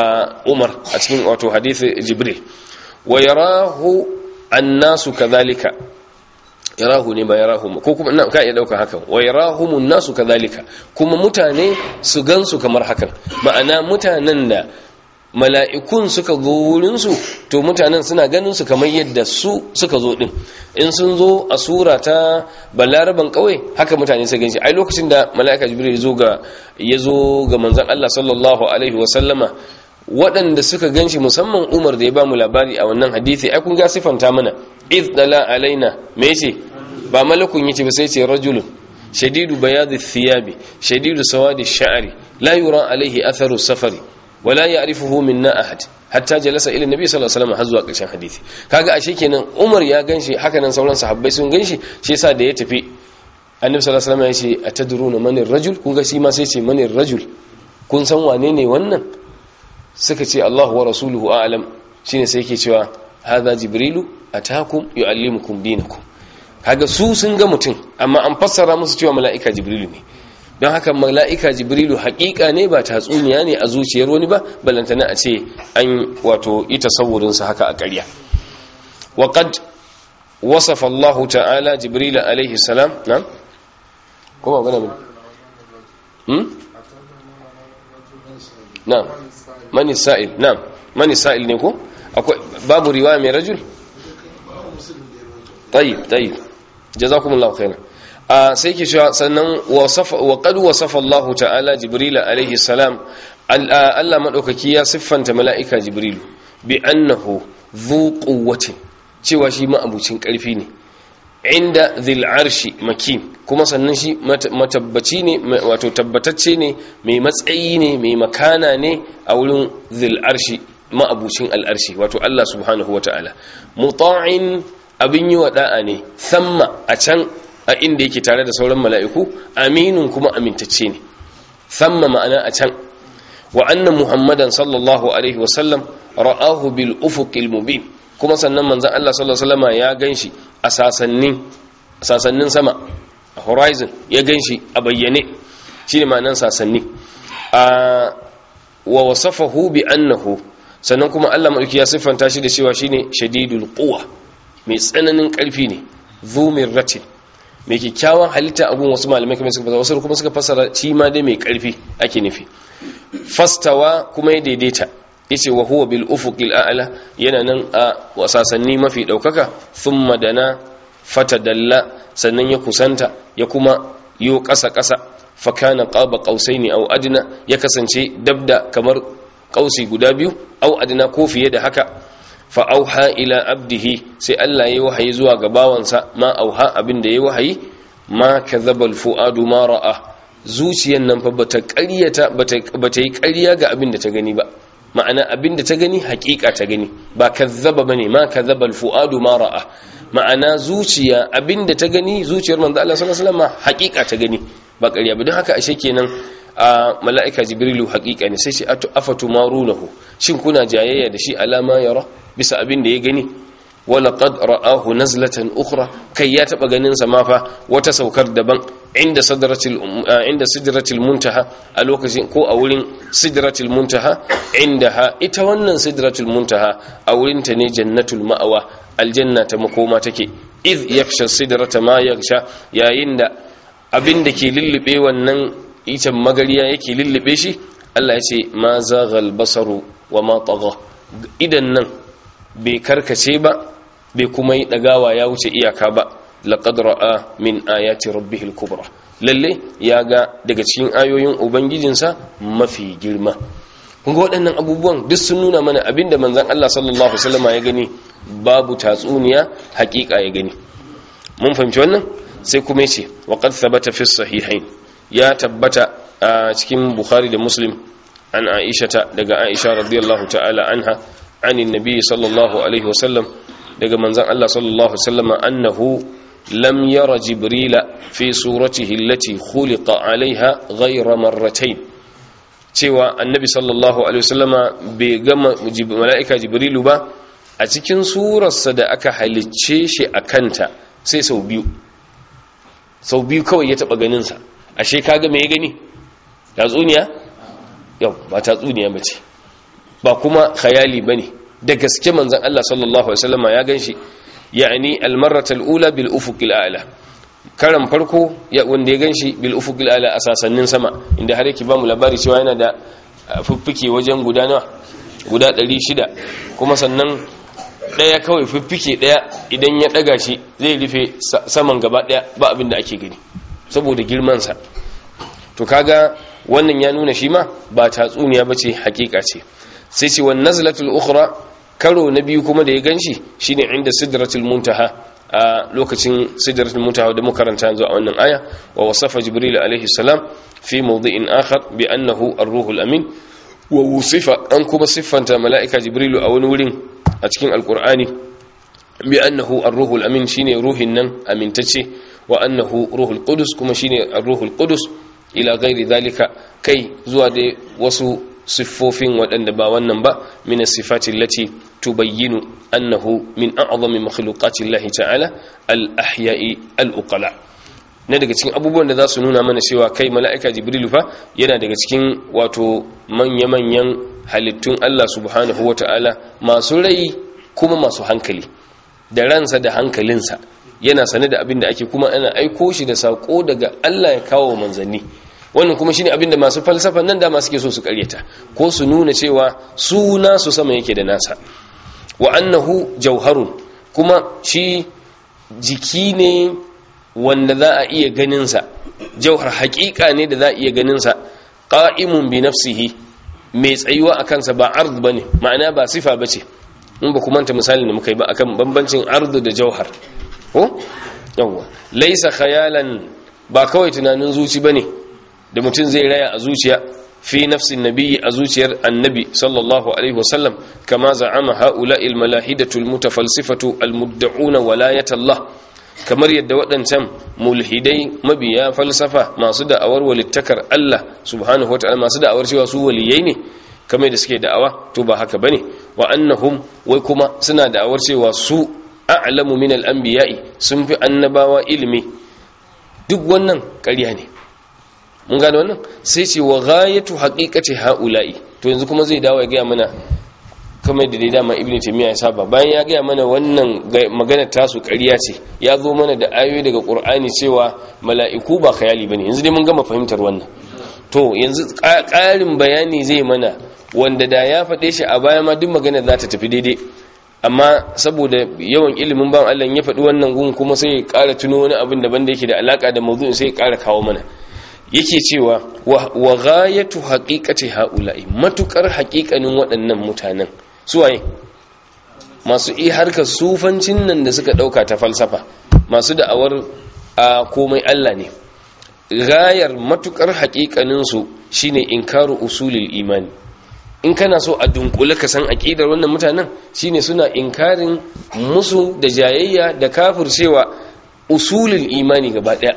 Umar a cikin wato hadisi Jibril wa yarahu annasu kadhalika yarahu ne ba yarahu ko kuma ina ka iya dauka hakan wa yarahumun nasu kadhalika kuma mutane su gansu kamar hakan ma'ana mutanen da mala'ikun suka zo wurin su to mutanen suna ganin su kamar yadda su suka zo din in sun zo a sura ta balaraban kauye haka mutane su ganshi ai lokacin da mala'ika jibril ya zo ga ya zo ga manzon Allah sallallahu alaihi wa sallama waɗanda suka ganshi musamman Umar da ya ba mu labari a wannan hadisi ai kun ga sifanta mana id dala alaina me yace ba malakun yace ba sai ce rajulun shadidu bayadi thiyabi shadidu sawadi sha'ri la yura alaihi atharu safari wala ya'rifuhu minna ahad hatta jalasa ila nabi sallallahu alaihi wasallam har zuwa ƙarshen hadisi kaga ashe kenan Umar ya ganshi haka nan sauran sahabbai sun ganshi shi yasa da ya tafi annabi sallallahu alaihi wasallam ya ce atadruna manir rajul kun ga shi ma sai ce manir rajul kun san wane ne wannan suka ce Allahu wa rasuluhu a'lam shine sai yake cewa hadha jibrilu atakum yuallimukum dinakum kaga su sun ga mutum amma an fassara musu cewa mala'ika jibrilu ne don haka mala'ika jibrilu haƙiƙa ne ba tatsuniya ne a zuciyar wani ba balantana a ce an wato ita sa haka a ƙarya wa qad wasafa Allah ta'ala jibril alaihi salam na ko ba gana hmm na mani sa'il na mani sa'il ne ko akwai babu riwaya mai rajul tayyib tayyib jazakumullahu khairan a sai ke cewa sannan wa qad wasafa Allah ta'ala jibril alaihi salam Allah madaukaki ya siffanta mala'ika jibrilu bi annahu dhu quwwatin cewa shi ma abucin karfi ne inda dhil arshi makin kuma sannan shi matabbaci ne wato tabbatacce ne mai matsayi ne mai makana ne a wurin dhil arshi ma'abucin al'arshi wato Allah subhanahu wa ta'ala muta'in abin yi wa da'a ne thamma a can a inda yake tare da sauran mala'iku aminun kuma amintacce ne thamma ma'ana a can wa anna muhammadan sallallahu alaihi wasallam ra'ahu bil ufuqil mubin kuma sannan manzon Allah sallallahu alaihi wasallam ya ganshi a sasannin sasannin sama a horizon ya ganshi a bayyane shine ma'anan sasanni a wa wasafahu bi annahu sannan kuma Allah madauki ya siffanta shi da cewa shine shadidul quwa mai tsananin karfi ne zumir ratin mai kyakkyawan halitta a gun wasu malamai kamar suka wasu kuma suka fassara shi ma dai mai karfi ake nufi fastawa kuma ya daidaita yace wa huwa bil ufuqil a'la yana nan a wasasanni mafi daukaka thumma dana fatadalla sannan ya kusanta ya kuma yo kasa kasa fa kana qaba qausaini aw adna ya kasance dabda kamar kausi guda biyu aw adna ko fiye da haka fa auha ila abdihi sai Allah ya wahayi zuwa ga bawansa ma auha abin da ya wahayi ma kadhaba fuadu ma ra'a zuciyan nan fa bata ƙaryata bata yi ƙarya ga abin da ta gani ba ma'ana abin da ta gani haƙiƙa ta gani ba kazzaba bane ma kadhaba fuadu ma ra'a ma'ana zuciya abin da ta gani zuciyar manzo Allah sallallahu alaihi wasallam haƙiƙa ta gani ba ƙarya ba don haka ashe kenan a mala'ika jibrilu haƙiƙa ne sai ce afatu marunahu shin kuna jayayya da shi alama yara bisa abin da ya gani wala qad ra'ahu nazlatan ukhra kai ya taba ganin sa ma fa wata saukar daban inda sidratil inda sidratil muntaha a lokacin ko a wurin sidratil muntaha indaha ita wannan sidratul muntaha a wurin ta ne jannatul ma'awa aljanna ta makoma take iz yaksha sidrata ma yaksha yayin da abin da ke lullube wannan itan magariya yake lullube shi Allah ya ce ma zaghal basaru wa ma tagha idan nan bai karkace ba bai kuma yi dagawa ya wuce iyaka ba laqad ra'a min ayati rabbihil kubra lalle ya ga daga cikin ayoyin ubangijinsa mafi girma kun ga waɗannan abubuwan duk sun nuna mana abinda manzon Allah sallallahu alaihi wasallam ya gani babu tatsuniya hakika ya gani mun fahimci wannan sai kuma yace wa qad thabata fi sahihain ya tabbata a cikin bukhari da muslim an aishata daga aisha radiyallahu ta'ala anha anin nabi sallallahu alaihi wasallam daga manzon Allah sallallahu alaihi wasallam annahu lam yara jibrila fi suratihi allati khuliqa alaiha ghayra marratayn cewa annabi sallallahu alaihi wasallama bai ga mala'ika jibrilu ba a cikin surarsa da aka halicce shi a kanta sai sau biyu sau biyu kawai ya taba ganinsa ashe kaga me ya gani tatsuniya yau ba tatsuniya ba ce ba kuma khayali ba ne da gaske manzan Allah sallallahu Alaihi wasallama ya gan shi ya'ani almarratal ula bil ufuqil a'la karan farko ya wanda ya gan shi bil ufuqil a'la a sasannin sama inda har yake ba mu labari cewa yana da fuffuke wajen guda nawa guda 600 kuma sannan daya kawai fiffike daya idan ya daga shi zai rufe saman gaba daya ba abin da ake gani saboda girmansa to kaga wannan ya nuna shi ma ba tatsuniya bace hakika ce sai ce wan nazlatul ukhra karo na biyu kuma da ya ganshi shine inda sidratul muntaha a lokacin sidratul muntaha da muka karanta yanzu a wannan aya wa wasafa jibril alaihi salam fi mawdi'in akhar bi annahu ar-ruhul amin wa wusifa an kuma siffanta mala'ika jibrilu a wani wurin a cikin alkur'ani bi annahu ar-ruhul amin shine ruhin nan amintacce wa annahu ruhul qudus kuma shine ar-ruhul qudus ila ghairi zalika kai zuwa da wasu siffofin waɗanda ba wannan ba min as-sifati allati tubayyinu annahu min a'zami makhluqati Allah ta'ala al-ahya'i al-uqala na daga cikin abubuwan da za su nuna mana cewa kai mala'ika jibrilu fa yana daga cikin wato manya-manyan halittun Allah subhanahu wata'ala masu rai kuma masu hankali da ransa da hankalinsa yana sane da abin da ake kuma ana aiko shi da sako daga Allah ya kawo manzanni wannan kuma shine abin da masu falsafa nan da masu ke so su karyata ko su nuna cewa su nasu sama yake da nasa wa annahu jauharun kuma shi jiki ne wanda za a iya ganinsa jauhar haƙiƙa ne da za a iya ganinsa ƙa'imun bi nafsihi mai tsayuwa a kansa ba ard ba ne ma'ana ba sifa ba ce in ba kuma ta misalin da muka yi ba akan bambancin ardu da jauhar ko yawwa laisa khayalan ba kawai tunanin zuci bane da mutum zai raya a zuciya fi nafsin nabiyyi a zuciyar annabi sallallahu alaihi wasallam kama za'ama haula il malahidatu al mutafalsifatu al mudda'una walayat Allah kamar yadda waɗancan mulhidai mabiya falsafa masu da'awar walittakar Allah subhanahu wataala masu da'awar cewa su waliyai ne kamar da suke da'awa to ba haka bane wa annahum wai kuma suna da'awar cewa su a'lamu min al-anbiya'i sun fi annabawa ilimi duk wannan ƙarya ne mun gane wannan sai ce wa ghayatu haqiqati haula'i to yanzu kuma zai dawo ya ga mana kamar da dai dama ibnu taymiya ya saba bayan ya ga mana wannan magana tasu ƙarya ce ya zo mana da ayoyi daga qur'ani cewa mala'iku ba khayali bane yanzu dai mun gama fahimtar wannan to yanzu ƙarin bayani zai mana wanda da ya faɗe shi a baya ma duk magana za ta tafi daidai amma saboda yawan ilimin ban Allah ya faɗi wannan gun kuma sai ya ƙara tuno wani abin daban da yake da alaka da mawdu'in sai ya ƙara kawo mana yake cewa wa ghayatu haqiqati haula'i matukar haƙiƙanin waɗannan mutanen suwaye masu i harkar sufancin nan da suka ɗauka ta falsafa masu da'awar a komai Allah ne gayar matukar haƙiƙaninsu shine inkaru usulul imani in kana so a dunkule ka san aqidar wannan mutanen shine suna inkarin musu da jayayya da kafircewa usulul imani gaba daya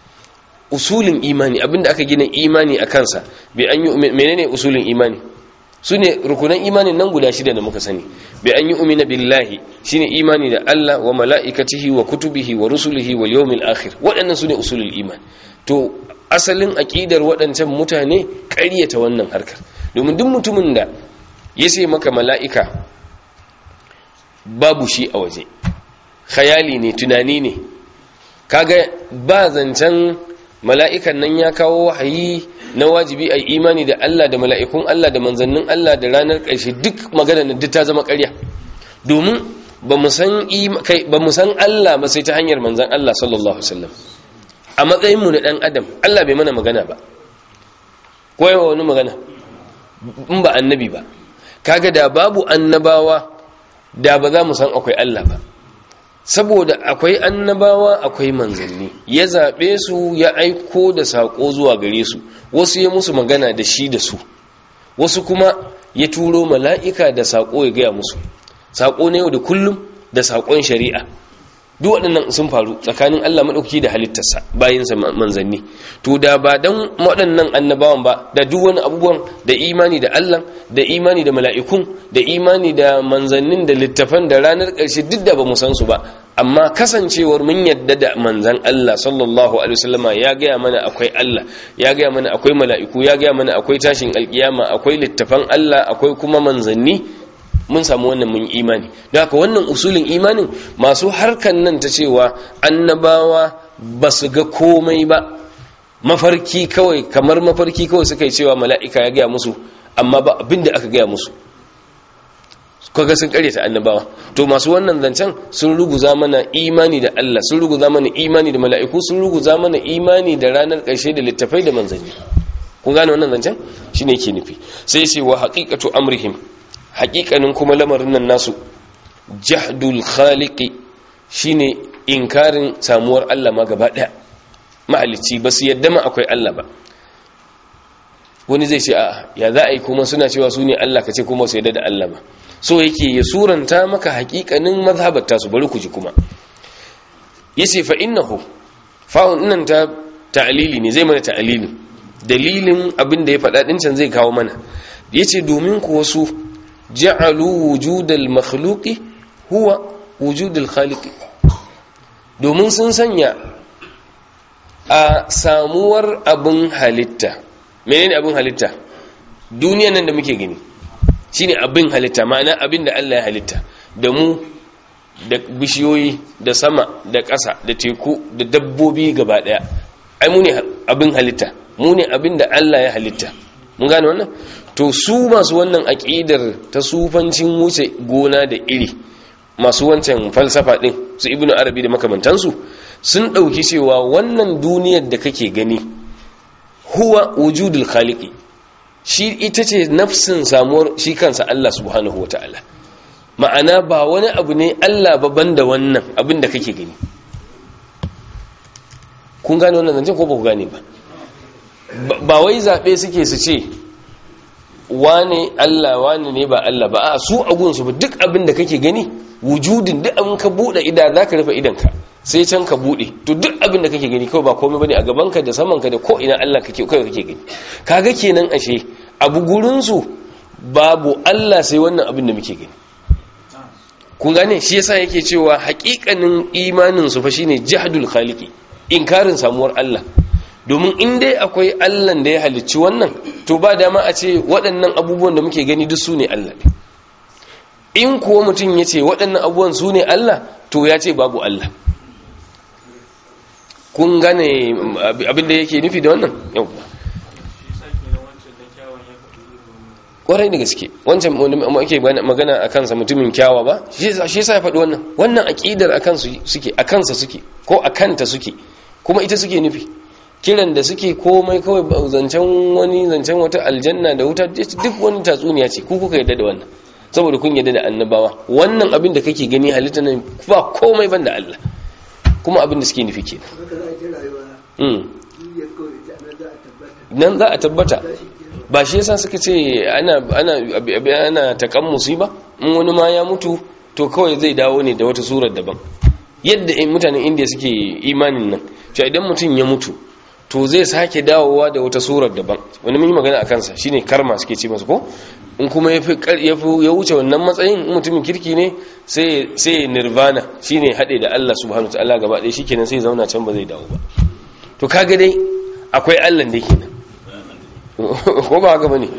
usulin imani abinda aka gina imani a kansa bi an yi menene usulin imani su ne rukunan imanin nan guda shida da muka sani bi an yi umina billahi shine imani da Allah wa mala'ikatihi wa kutubihi wa rusulihi wal yawmil akhir waɗannan su ne usulul iman to asalin aqidar waɗancan mutane ƙaryata wannan harkar domin duk mutumin da ya sai maka mala'ika babu shi a waje khayali ne tunani ne kaga ba zancen mala'ikan nan ya kawo wahayi na wajibi a imani da Allah da mala'ikun Allah da manzannin Allah da ranar ƙarshe duk magana na duk ta zama ƙarya domin ba mu san Allah ba sai ta hanyar manzan Allah sallallahu Alaihi wasallam a matsayinmu na ɗan adam Allah bai mana magana ba koyawa wani magana in ba annabi ba kaga da babu annabawa da ba za mu san akwai Allah ba saboda akwai annabawa akwai manzanni ya zaɓe su ya aiko da saƙo zuwa gare su wasu ya musu magana da shi da su wasu kuma ya turo mala'ika da saƙo ya gaya musu saƙo na yau da kullum da saƙon shari'a duk waɗannan sun faru tsakanin Allah maɗauki da halittarsa bayansa manzanni to da ba don waɗannan annabawan ba da duk wani abubuwan da imani da Allah da imani da mala'ikun da imani da manzannin da littafan da ranar ƙarshe duk da ba mu san su ba amma kasancewar mun yadda da manzan Allah sallallahu alaihi wasallama ya gaya mana akwai Allah ya gaya mana akwai mala'iku ya gaya mana akwai tashin alkiyama akwai littafan Allah akwai kuma manzanni mun samu wannan mun imani da haka wannan usulin imanin masu harkan nan ta cewa annabawa ba su ga komai ba mafarki kawai kamar mafarki kawai suka yi cewa mala'ika ya gaya musu amma ba abin da aka gaya musu kaga sun karyata annabawa to masu wannan zancen sun ruguza mana imani da Allah sun ruguza mana imani da mala'iku sun ruguza mana imani da ranar ƙarshe da littafai da manzanni kun gane wannan zancen shine ke nufi sai sai wa haqiqatu amrihim haƙiƙanin kuma lamarin nan nasu jahdul khaliqi shine inkarin samuwar Allah ma gaba ɗaya mahalicci ba su yadda ma akwai Allah ba wani zai ce a'a ya za a yi kuma suna cewa su ne Allah ka ce kuma su yadda da Allah ba so yake ya suranta maka haƙiƙanin mazhabar tasu bari ku ji kuma yace fa innahu fa'un nan ta ta'lili ne zai mana ta'lili dalilin abin da ya faɗa din can zai kawo mana yace domin ku wasu ja'alu wujudal makhluqi huwa wujudul khaliqi domin sun sanya a samuwar abin halitta menene abin halitta duniyan nan da muke gani shine abin halitta ma'ana abin da Allah ya halitta da mu da bishiyoyi da sama da ƙasa da teku da dabbobi gaba daya ai mu ne abin halitta mu ne abin da Allah ya halitta mun gane wannan to su masu wannan aƙidar ta sufancin wuce gona da iri masu wancan falsafa ɗin su ibnu arabi da makamantansu sun ɗauki cewa wannan duniyar da kake gani huwa wujudul khaliqi shi ita ce nafsin samuwar shi kansa Allah subhanahu wataala ma'ana ba wani abu ne Allah ba banda wannan abin da kake gani kun gane wannan zancen ko ba ku gane ba ba wai zaɓe suke su ce wane Allah wane ne ba Allah ba a su agunsu ba duk abin da kake gani wujudin duk abin ka buɗe ida za ka rufe idanka sai can ka buɗe to duk abin da kake gani kawai ba komai bane a gabanka da samanka da ko ina Allah kake kawai kake gani kaga kenan ashe abu gurinsu babu Allah sai wannan abin da muke gani kun gane shi yasa yake cewa haƙiƙanin imanin su fa shine jahdul khaliqi inkarin samuwar Allah domin in dai akwai Allah da ya halicci wannan to ba dama a ce waɗannan abubuwan da muke gani duk su ne Allah in kuwa mutum ya ce waɗannan abubuwan su ne Allah to ya ce babu Allah kun gane abin da yake nufi da wannan yau kwarai da gaske wancan ake magana a kansa mutumin kyawa ba shi yasa ya faɗi wannan wannan aƙidar a kansa suke a kansa suke ko a kanta suke kuma ita suke nufi kiran da suke komai kawai zancen wani zancen wata aljanna da wuta duk wani tatsuniya ce ku kuka yadda da wannan saboda kun yadda da annabawa wannan abin da kake gani halitta nan ba komai ban da Allah kuma abin da suke nufi kenan nan za a tabbata ba shi yasa suka ce ana ana ana takammusi ba in wani ma ya mutu to kawai zai dawo ne da wata surar daban yadda mutanen indiya suke imanin nan cewa idan mutum ya mutu to zai sake dawowa da wata surar daban wani mun yi magana a kansa shine karma suke ce masa ko in kuma ya ya wuce wannan matsayin mutumin kirki ne sai sai nirvana shine hade da Allah subhanahu wataala gaba ɗaya shikenan sai zauna can ba zai dawo ba to kaga dai akwai Allah da kenan ko ba haka bane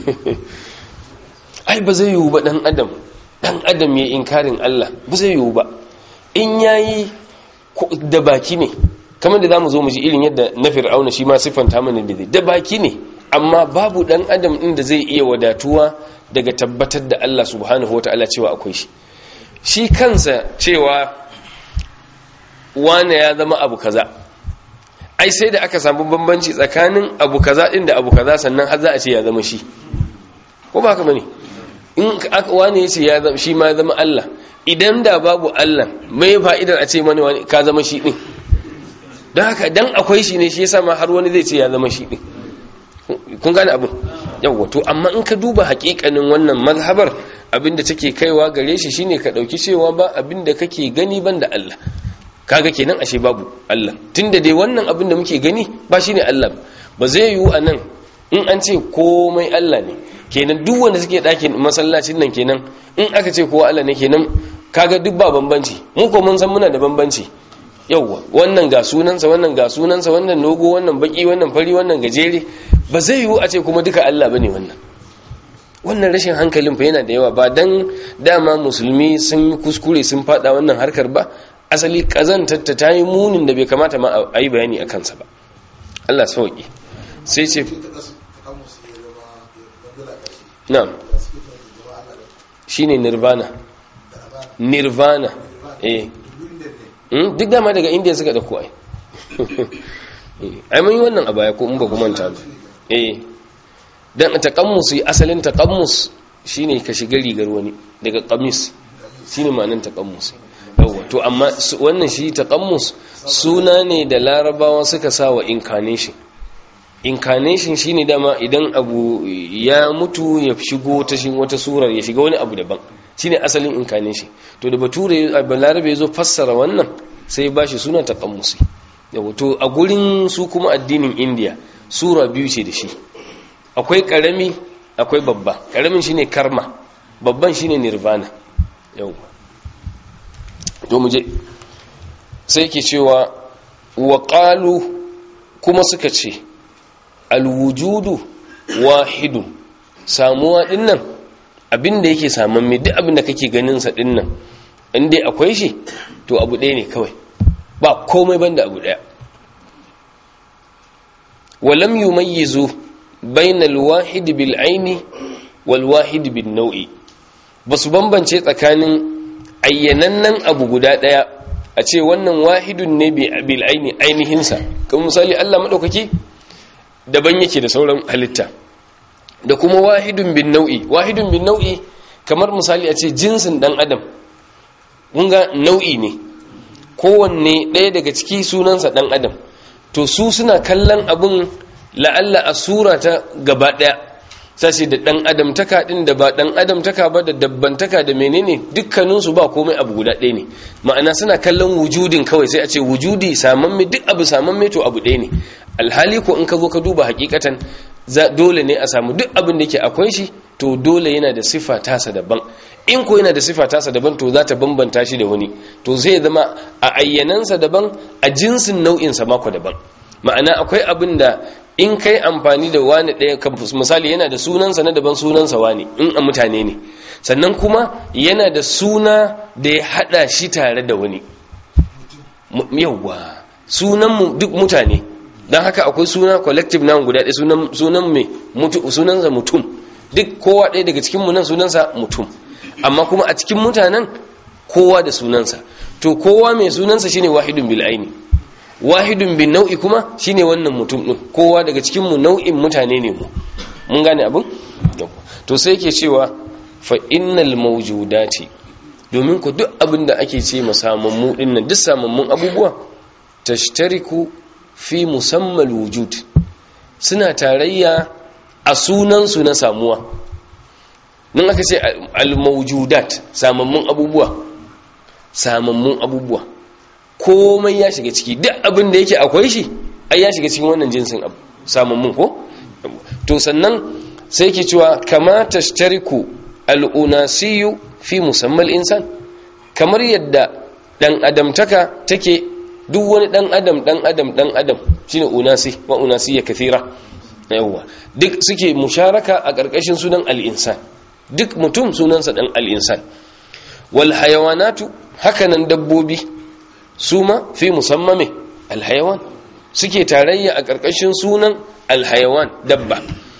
ai ba zai yiwu ba dan adam dan adam ya inkarin Allah ba zai yiwu ba in yayi da baki ne kamar da zamu zo mu ji irin yadda na fir'auna shi ma siffanta mana da da baki ne amma babu dan adam din da zai iya wadatuwa daga tabbatar da Allah subhanahu wataala cewa akwai shi shi kansa cewa wane ya zama abu kaza ai sai da aka samu bambanci tsakanin abu kaza din da abu kaza sannan har za a ce ya zama shi ko ba haka bane in wane ya ce ya zama shi ma ya zama Allah idan da babu Allah mai fa'idar a ce mani wani ka zama shi din don haka dan akwai shi ne shi yasa ma har wani zai ce ya zama shi din kun gane abin yawwa to amma in ka duba hakikanin wannan mazhabar abinda take kaiwa gare shi shine ka dauki cewa ba abinda kake gani banda Allah kaga kenan ashe babu Allah tunda dai wannan abin da muke gani ba shine Allah ba zai yiwu anan in an ce komai Allah ne kenan duk wanda suke ɗakin masallacin nan kenan in aka ce kowa Allah ne kenan kaga duk ba bambanci mu ko mun san muna da bambanci yauwa wannan ga sunansa wannan ga sunansa wannan nogo wannan baki wannan fari wannan gajere ba zai yiwu a ce kuma duka Allah bane wannan wannan rashin hankalin fa yana da yawa ba dan dama musulmi sun kuskure sun fada wannan harkar ba asali kazantar ta yi munin da bai kamata ma a yi bayani a kansa ba Allah sauki sai ce na'am shine nirvana nirvana eh duk dama daga indiya suka dauko ai ai mun yi wannan a baya ko in ba ku manta ba eh dan taqammus asalin taqammus shine ka shiga rigar wani daga qamis shine ma'anar taqammus yawa to amma wannan shi taqammus suna ne da larabawa suka sa wa incarnation incarnation shine dama idan abu ya mutu ya shigo ta shi wata surar ya shiga wani abu daban shine asalin incarnation to da bature balarabe ya zo fassara wannan sai ba shi suna taqammusi yawa to a gurin su kuma addinin india sura biyu ce da shi akwai karami akwai babba karamin shine karma babban shine nirvana yawa to mu je sai ke cewa wa qalu kuma suka ce alwujudu wahidun samuwa dinnan abinda yake saman mai duk abinda kake ganin sa dinnan inda akwai shi to abu ɗaya ne kawai ba komai banda abu ɗaya walam yumayyizu bainal wahid bil aini wal wahid bin nau'i basu bambance tsakanin ayyanannen abu guda ɗaya a ce wannan wahidun ne bil aini ainihinsa kan misali Allah madaukaki daban yake da sauran halitta da kuma wahidun bin nau'i wahidun bin nau'i kamar misali a ce jinsin dan adam mun ga nau'i ne kowanne ɗaya daga ciki sunansa dan adam to su suna kallon abun la'alla a sura ta gaba ɗaya sashi da dan adam taka din da ba dan adam taka ba da dabbantaka da menene dukkaninsu ba komai abu guda ɗaya ne ma'ana suna kallon wujudin kawai sai a ce wujudi samamme duk abu samamme to abu ɗaya ne alhali ko in ka zo ka duba hakikatan dole ne a samu duk abin da yake akwai shi to dole yana da sifa tasa daban in ko yana da sifa tasa daban to za ta bambanta shi da wani to zai zama a ayyanansa daban a jinsin nau'insa mako daban ma'ana akwai abin da in kai amfani da wani ɗaya misali yana da sunansa na daban sunansa wani in a mutane ne sannan kuma yana da suna da ya haɗa shi tare da wani yawwa sunan duk mutane don haka akwai suna collective noun guda ɗaya sunan mai sunansa mutum duk kowa ɗaya daga cikin nan sunansa mutum amma kuma a cikin mutanen kowa da sunansa to kowa mai sunansa shine wahidun bil aini wahidun bin nau'i kuma shine wannan mutum din kowa daga cikin mu nau'in mutane ne mu mun gane abin to sai yake cewa fa innal mawjudati domin ku duk abin da ake ce masamammu dinnan duk samammun abubuwa tashtariku fi musammal wujud suna tarayya a sunansu na samuwa nan aka ce al-mawjudat samammun abubuwa samammun abubuwa komai ya shiga ciki duk abin da yake akwai shi ai ya shiga cikin wannan jinsin abu samun mun ko to sannan sai ke cewa kama tashtariku al'unasiyu fi musamman insan kamar yadda dan adamtaka take duk wani dan adam dan adam dan adam shine unasi wa unasiyya kathira yawa duk suke musharaka a ƙarƙashin sunan al-insan duk mutum sunansa dan al-insan wal hayawanatu hakanan dabbobi suma fi musammame al-hayawan suke tarayya a ƙarƙashin sunan al-hayawan dabba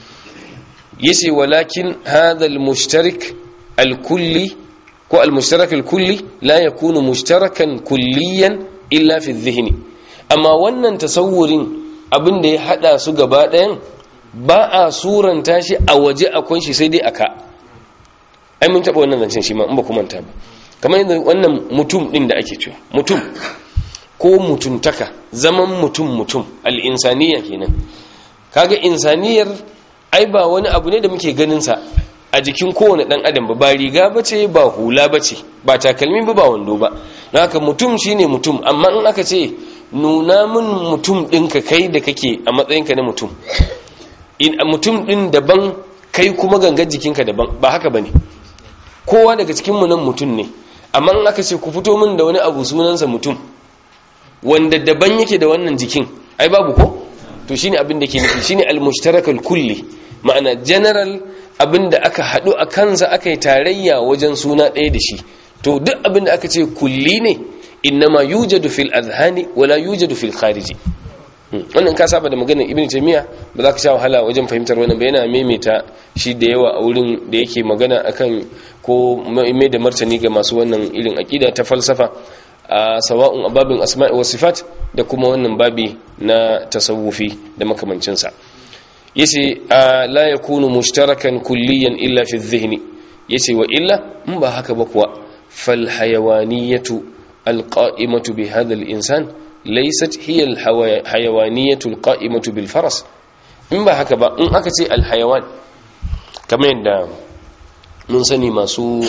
yace walakin hadha al-mushtarik al-kulli ko al-mushtarak al-kulli la yakunu mushtarakan kulliyan illa fi dhihni amma wannan tasawurin abin da ya hada su gaba ɗayan ba a suranta shi a waje akwai shi sai dai aka ai mun taɓa wannan zancen shi ma in ba ku manta ba kamar yadda wannan mutum ɗin da ake cewa mutum ko mutuntaka zaman mutum mutum al'insaniya kenan kaga insaniyar ai ba wani abu ne da muke ganinsa a jikin kowane ɗan adam ba ba riga ba ce ba hula ba ce ba takalmi ba ba wando ba haka mutum shine mutum amma in aka ce nuna min mutum ɗinka kai da kake a matsayinka na mutum in mutum ɗin daban kai kuma gangar jikinka daban ba haka ba ne kowa daga cikinmu nan mutum ne amma in aka ce ku fito min da wani abu sunansa mutum wanda daban yake da wannan jikin ai babu ko to shine abin da ke nufi shine al-mushtarakal kulli ma'ana general abin da aka haɗu a kansa aka yi tarayya wajen suna ɗaya da shi to duk abin da aka ce kulli ne innama yujadu fil azhani wala yujadu fil khariji wannan ka saba da maganar ibnu taymiya ba za ka sha wahala wajen fahimtar wannan ba yana maimaita shi da yawa a wurin da yake magana akan ko mai da martani ga masu wannan irin aqida ta falsafa a sawa'un ababin asma'i wa sifat da kuma wannan babi na tasawufi da makamancinsa yace la yakunu mushtarakan kulliyan illa fi dhihni yace wa illa in ba haka ba kuwa fal hayawaniyatu alqa'imatu bi hadha al-insan laysat hiya al-hayawaniyatu alqa'imatu bil faras in ba haka ba in aka ce al-hayawan kamar yadda mun sani masu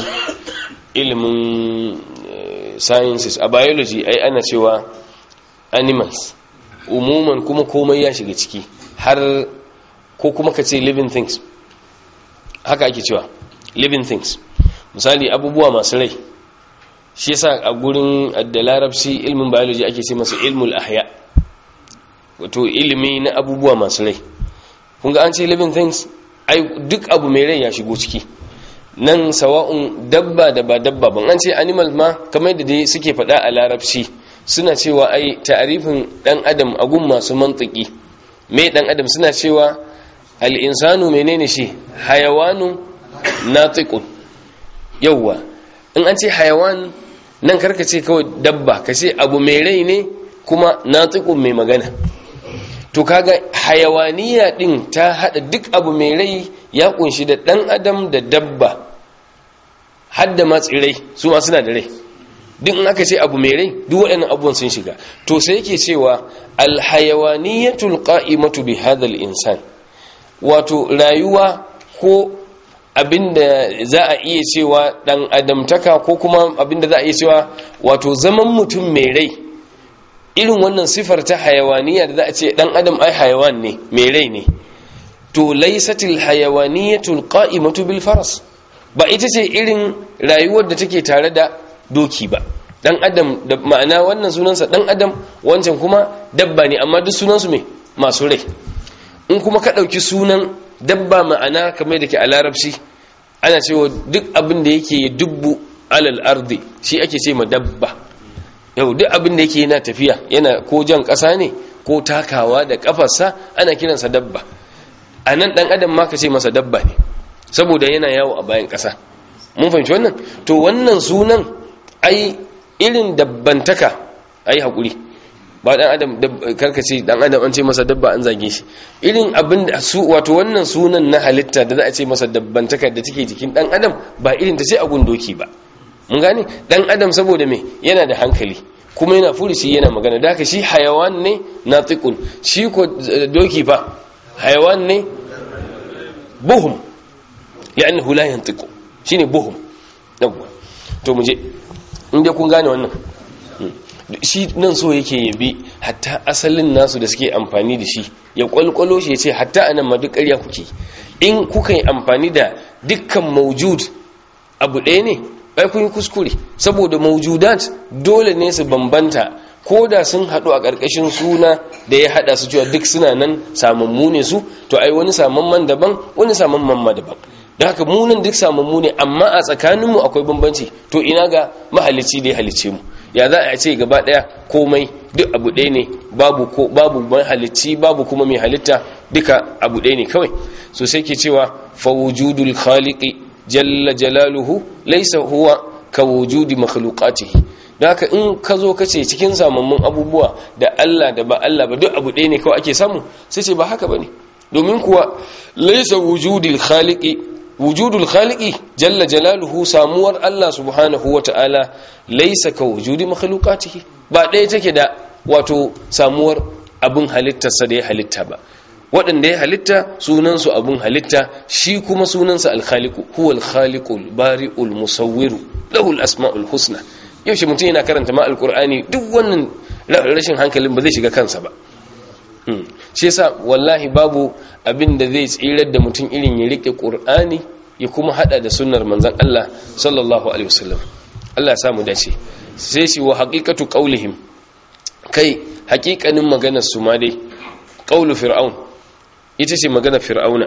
ilimin sciences a biology ai ana cewa animals umuman kuma komai ya shiga ciki har ko kuma ka ce living things haka ake cewa living things misali abubuwa masu rai shi yasa a gurin da larabci ilmin biology ake ce masa ilmul ahya wato ilimi na abubuwa masu rai kun ga an ce living things ai duk abu mai rai ya shigo ciki nan sawa'un dabba da ba dabba ban an ce animal ma kamar da dai suke faɗa a larabci suna cewa ai ta'arifin dan adam a gun masu mantiki me dan adam suna cewa al-insanu menene shi hayawanu natiqun yawwa in an ce hayawan nan karka ce kawai dabba ka ce abu mai rai ne kuma natiqun mai magana to kaga hayawaniya din ta hada duk abu mai rai ya kunshi da dan adam da dabba hadda ma tsirai su ma suna da rai duk in aka ce abu mai rai duk waɗannan abubuwan sun shiga to sai yake cewa alhayawaniyatul qa'imatu bi hadha insan wato rayuwa ko abinda za a iya cewa dan adamtaka ko kuma abinda za a iya cewa wato zaman mutum mai rai irin wannan sifar ta hayawaniya da za a ce dan adam ai hayawan ne mai rai ne to laysatil hayawaniyatul qa'imatu bil faras ba ita ce irin rayuwar da take tare da doki ba dan adam da ma'ana wannan sunansa dan adam wancan kuma dabba ne amma duk sunansu me masu rai in kuma ka ɗauki sunan dabba ma'ana kamar da ke a larabci ana cewa duk abin da yake dubbu alal ardi shi ake ce ma dabba yau duk abin da yake yana tafiya yana ko jan ƙasa ne ko takawa da ƙafarsa ana kiransa dabba a nan ɗan adam ma ka ce masa dabba ne saboda yana yawo a bayan ƙasa mun fahimci wannan to wannan sunan ai irin dabbantaka ai haƙuri ba dan adam karkace dan adam an ce masa dabba an zage shi irin abin da su wato wannan sunan na halitta da za a ce masa dabbantaka da take jikin dan adam ba irin ta ce a gundoki ba mun gane dan adam saboda me yana da hankali kuma yana furuci yana magana da haka shi hayawan ne natiqun shi ko doki fa hayawan ne buhum li'annahu la yantiqu shine buhum yawwa to mu je inda kun gane wannan shi nan so yake yabi hatta asalin nasu da suke amfani da shi ya kwalkwalo shi ya ce hatta anan ma duk ƙarya kuke in kuka yi amfani da dukkan maujud abu ɗaya ne bai kun yi kuskure saboda maujudat dole ne su bambanta ko da sun haɗu a ƙarƙashin suna da ya haɗa su cewa duk suna nan samammu ne su to ai wani samamman daban wani samamman ma daban da haka munan duk samammu ne amma a tsakaninmu akwai bambanci to ina ga mahalicci da ya halicce mu ya za a ce gaba ɗaya komai duk abu ɗaya ne babu ko babu mahalicci babu kuma mai halitta duka abu ɗaya ne kawai so sai ke cewa fa wujudul khaliqi jalla jalaluhu laysa huwa ka wujudi makhluqatihi da haka in ka zo ka ce cikin samammun abubuwa da Allah da ba Allah ba duk abu ɗaya ne kawai ake samu sai ce ba haka bane domin kuwa laysa wujudul khaliqi wujudul khaliqi jalla jalaluhu samuwar Allah subhanahu wata'ala laysa ka wujudi makhluqatihi ba ɗaya take da wato samuwar abin halittarsa da ya halitta ba waɗanda ya halitta sunansu abin halitta shi kuma sunansa alkhaliku huwal khaliqul bari'ul musawwiru lahul asma'ul husna yaushe mutum yana karanta ma alqur'ani duk wannan rashin hankalin ba zai shiga kansa ba shi yasa wallahi babu abin da zai tsirar da mutum irin ya rike qur'ani ya kuma hada da sunnar manzon Allah sallallahu alaihi wasallam Allah ya samu dace sai shi wa haqiqatu qaulihim kai haƙiƙanin maganar su ma dai qaulu fir'aun ita ce magana fir'auna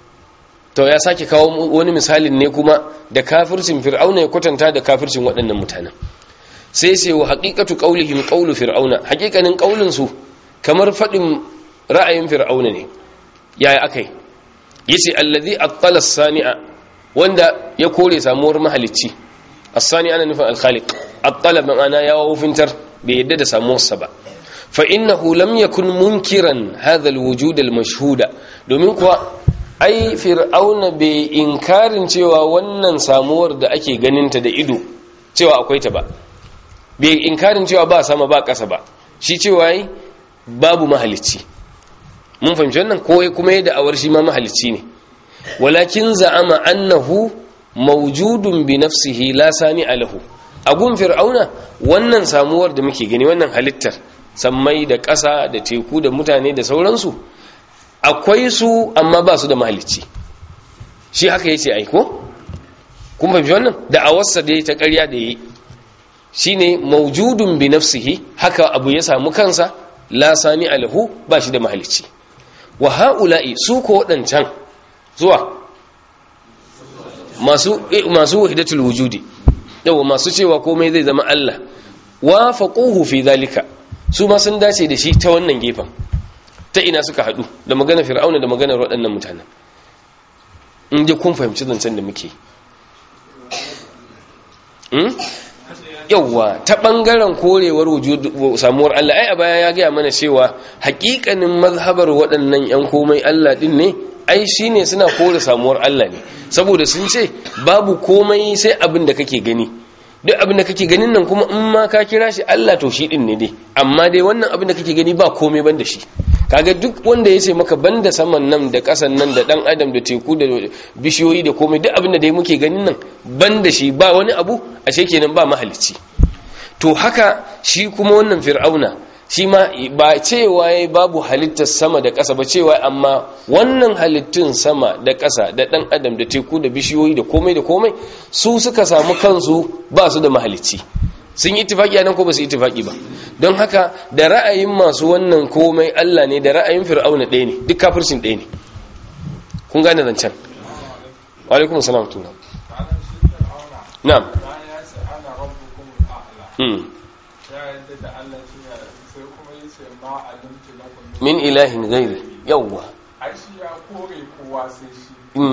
to ya sake kawo wani misalin ne kuma da kafircin fir'auna ya kwatanta da kafircin waɗannan mutanen sai sai wa haqiqatu qaulihim qaulu fir'auna haqiqanin qaulin su kamar fadin ra'ayin fir'auna ne yaya akai yace allazi attala sania wanda ya kore samuwar mahalicci as-sani ana nufin al-khaliq attala ma'ana ya wufintar bai yadda da samuwarsa ba fa innahu lam yakun munkiran hadha al-wujud al-mashhuda domin kuwa ai fir'auna bai inkarin cewa wannan samuwar da ake ganinta da ido cewa akwai ta ba bai inkarin cewa ba sama ba ƙasa ba shi cewa yi babu mahalicci mun fahimci wannan ko kuma yadda awar shi ma mahalicci ne walakin za'ama annahu mawjudun bi nafsihi la sani alahu agun fir'auna wannan samuwar da muke gani wannan halittar sammai da ƙasa da teku da mutane da sauransu akwai su amma ba su da mahalicci shi haka yace aiko kun fahimci wannan da awarsa da ta ƙarya da yi shine mawjudun bi nafsihi haka abu ya samu kansa la sani alahu ba shi da mahalicci wa haula'i su ko wadancan zuwa masu masu wahidatul wujudi yawa masu cewa komai zai zama Allah wa faquhu fi zalika su ma sun dace da shi ta wannan gefen ta ina suka hadu da magana fir'auna da maganar waɗannan mutanen in je kun fahimci zancen da muke yauwa ta ɓangaren korewar samuwar Allah ai a baya ya gaya mana cewa hakikanin mazhabar waɗannan 'yan komai Allah ɗin ne ai shi ne suna kore samuwar Allah ne saboda sun ce babu komai sai abin da kake gani duk abin da kake ganin nan kuma in ma ka kira shi Allah to shi ɗin ne dai amma dai wannan abin da kake gani ba komai ban da shi kaga duk wanda ya ce maka banda saman nan da ƙasan nan da ɗan adam da teku da bishiyoyi da komai duk abin da dai muke ganin nan banda shi ba wani abu a kenan ba mahalicci to haka shi kuma wannan fir'auna shi ma ba cewa ya babu halittar sama da ƙasa ba cewa amma wannan halittun sama da ƙasa da ɗan adam da teku da bishiyoyi da komai da komai su suka samu kansu ba su da mahalicci sun yi itifaki nan ko ba su yi itifaki ba don haka da ra'ayin masu wannan komai Allah ne da ra'ayin fir'auna ɗaya ne duk kafircin ɗaya ne kun gane zancen wa alaikum salam tuna na'am min ilahin gairi yawwa ya kore kowa sai shi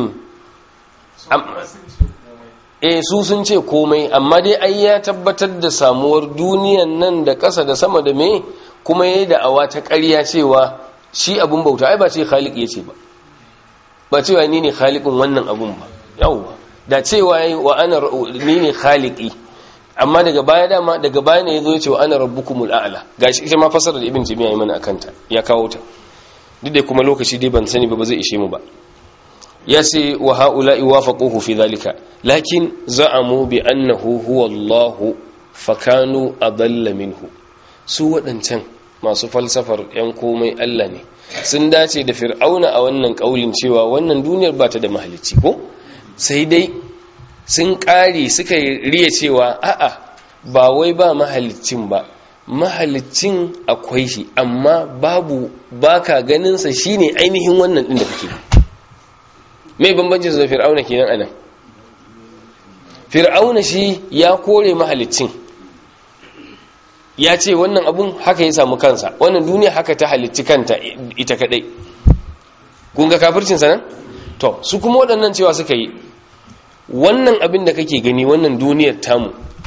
eh su sun ce komai amma dai ai ya tabbatar da samuwar duniyan nan da ƙasa da sama da me kuma yayi da awa ta ƙarya cewa shi abun bauta ai ba ce khaliq yace ba ba cewa ni ne khaliqin wannan abun ba yawwa da cewa yayi wa ana ni ne khaliqi amma daga baya dama daga baya ne yazo yace wa ana rabbukumul a'la gashi ita ma fasara da ibn timiya yi mana akanta ya kawo ta duk da kuma lokaci dai ban sani ba ba zai ishe mu ba ya ce wa ha'ula'i wafaquhu fi dhalika lakin za'amu bi annahu huwa Allah fakanu adalla minhu su waɗancan masu falsafar 'yan komai Allah ne sun dace da fir'auna a wannan ƙaulin cewa wannan duniyar ba ta da mahalicci ko sai dai sun ƙare suka riya cewa a'a ba wai ba mahalicin ba mahalicin akwai shi amma babu baka ganinsa shine ainihin wannan ɗin da kake mai bambancin da fir'auna kenan anan fir'auna shi ya kore mahalicin ya ce wannan abun haka ya samu kansa wannan duniya haka ta halicci kanta ita kadai kun ga kafircin sanan to su kuma waɗannan cewa suka yi wannan abin da kake gani wannan duniyar tamu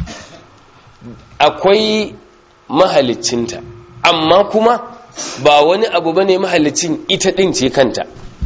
akwai mahalicinta amma kuma ba wani abu bane mahalicin ita din ce kanta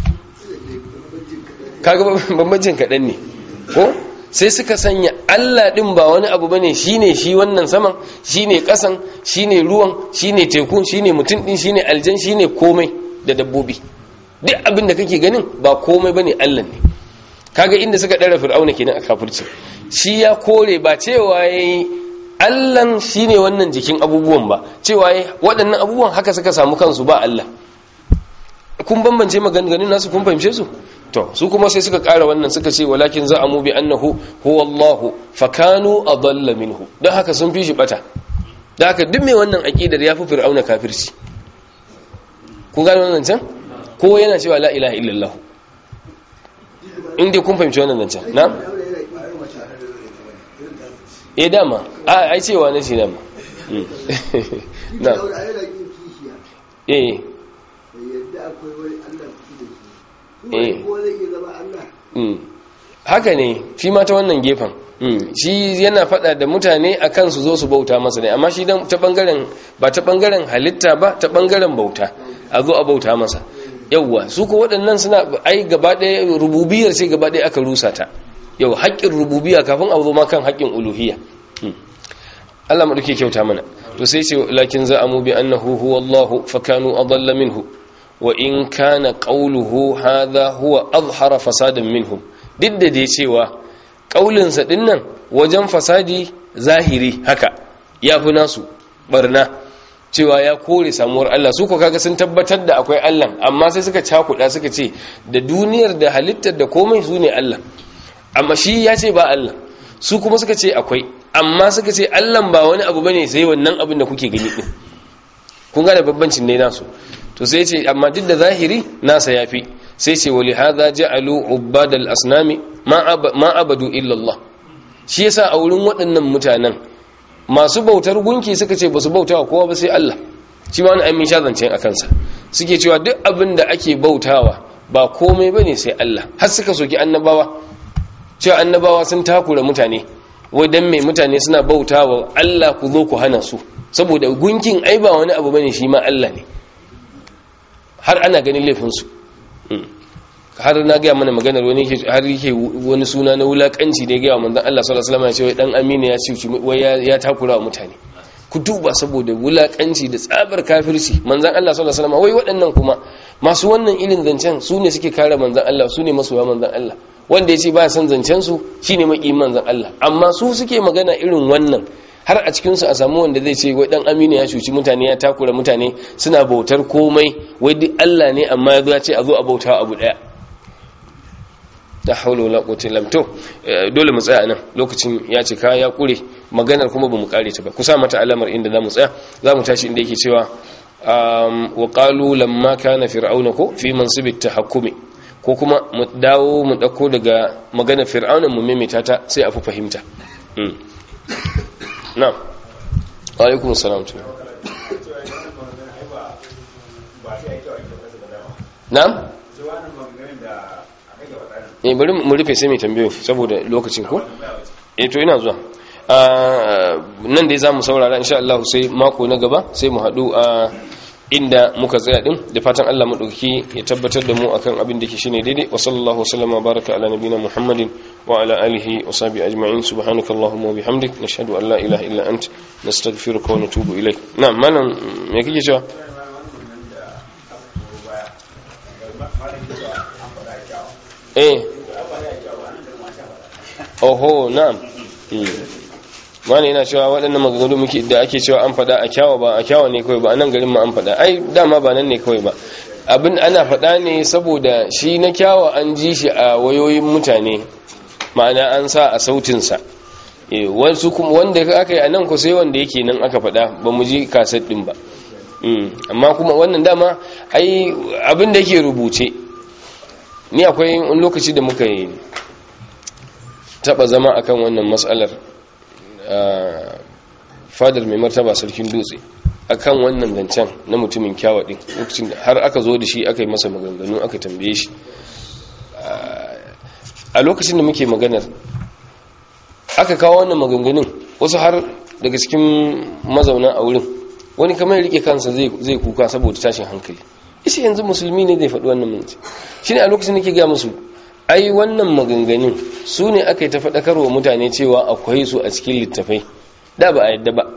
kaga bambancin kaɗan ne ko sai suka sanya Allah ɗin ba wani abu bane shine shi wannan saman shine ƙasan shine ruwan shine teku shine mutum ɗin shine aljan shine komai da dabbobi duk abin da kake ganin ba komai bane Allah ne kaga inda suka ɗara fir'auna kenan a kafirci shi ya kore ba cewa yayi Allah shine wannan jikin abubuwan ba cewa yayi waɗannan abubuwan haka suka samu kansu ba Allah kun bambance maganganun nasu kun fahimce su to su kuma sai suka ƙara wannan suka ce walakin za a mu bi annahu huwa Allahu fakanu adalla minhu don haka sun fi shi bata don haka duk mai wannan aqidar ya fi fir'auna kafirci kun gane wannan can ko yana cewa la ilaha illallah in dai kun fahimci wannan can na eh dama a ai cewa na ce dama na eh haka ne shi ma ta wannan gefen shi yana fada da mutane a kan su zo su bauta masa ne amma shi ta bangaren ba ta bangaren halitta ba ta bangaren bauta a zo a bauta masa yauwa su ko waɗannan suna ai gaba ɗaya rububiyar sai gaba ɗaya aka rusa ta yau haƙƙin rububiya kafin a zo ma kan haƙƙin uluhiyya Allah mu duke kyauta mana to sai ce lakin za amu bi annahu huwa Allahu fakanu adalla minhu wa in kana qawluhu hadha huwa azhara fasadan minhum duk da dai cewa ƙaulinsa ɗin nan wajen fasadi zahiri haka ya fi nasu barna cewa ya kore samuwar Allah su ko kaga sun tabbatar da akwai Allah amma sai suka cakuɗa suka ce da duniyar da halittar da komai su ne Allah amma shi ya ce ba Allah su kuma suka ce akwai amma suka ce Allah ba wani abu bane sai wannan abin da kuke gani din kun ga da babbancin ne nasu to sai ce amma duk da zahiri nasa yafi sai ce wali hadha ja'alu ubbad al-asnami ma abadu illa Allah shi yasa a wurin waɗannan mutanen masu bautar gunki suka ce basu bautawa kowa ba sai Allah shi ma wani amin sha zance a kansa suke cewa duk abin da ake bautawa ba komai bane sai Allah har suka soki annabawa cewa annabawa sun takura mutane wai dan mai mutane suna bautawa Allah ku zo ku hana su saboda gunkin ai ba wani abu bane shi ma Allah ne har ana ganin laifinsu har na gaya mana maganar wani har yake wani suna na wulakanci da ya gaya manzon Allah sallallahu alaihi wasallam ya ce wai dan amina ya ce wai ya takura wa mutane ku duba saboda wulakanci da tsabar kafirci manzon Allah sallallahu alaihi wasallam wai waɗannan kuma masu wannan ilin zancen su ne suke kare manzon Allah su ne masoya manzon Allah wanda ya ce ba san zancen su shine maki manzon Allah amma su suke magana irin wannan har a cikinsu a samu wanda zai ce wai dan aminu ya cuci mutane ya takura mutane suna bautar komai wai duk Allah ne amma ya zo ya ce a zo a bauta abu daya da haula wala quwwata illa billah dole mu tsaya nan lokacin ya cika ya kure maganar kuma bamu kare ta ba ku sa mata alamar inda zamu tsaya zamu tashi inda yake cewa wa qalu lamma kana fir'auna ko fi mansibit tahakkumi ko kuma mu dawo mu dauko daga maganar fir'auna mu maimaita ta sai a fi fahimta na'am alaikum salam na'am eh bari mu rufe sai mai tambayo saboda lokacin ko eh to ina zuwa nan dai zamu saurara insha Allah sai mako na gaba sai mu hadu a inda muka tsaya din da fatan Allah madauki ya tabbatar da mu akan abin da ke shine daidai wa sallallahu wasallama baraka ala nabina muhammadin wa ala alihi wa sahbihi ajma'in subhanakallahumma wa bihamdik nashhadu an la ilaha illa ant nastaghfiruka wa natubu ilaik na'am malam me kike cewa eh oho na'am mana yana cewa waɗannan maganganu muke da ake cewa an faɗa a kyawa ba a kyawa ne kawai ba a nan garin ma an faɗa ai dama ba nan ne kawai ba abin ana faɗa ne saboda shi na kyawa an ji shi a wayoyin mutane ma'ana an sa a sautinsa wasu kuma wanda aka yi a nan ku sai wanda yake nan aka faɗa ba mu ji kaset ɗin ba amma kuma wannan dama ai abin da yake rubuce ni akwai wani lokaci da muka yi taɓa zama akan wannan matsalar fadar mai martaba sarkin dutse akan wannan zancen na mutumin kyawa ɗin lokacin da har aka zo da shi aka yi masa maganganu aka tambaye shi a lokacin da muke maganar aka kawo wannan maganganun wasu har daga cikin mazauna a wurin wani kamar ya rike kansa zai kuka saboda tashin hankali isi yanzu musulmi ne zai faɗi wannan minci shi ne a lokacin da ke ga musu ai wannan maganganun su ne aka yi ta faɗakarwa mutane cewa akwai su a cikin littafai da ba a yadda ba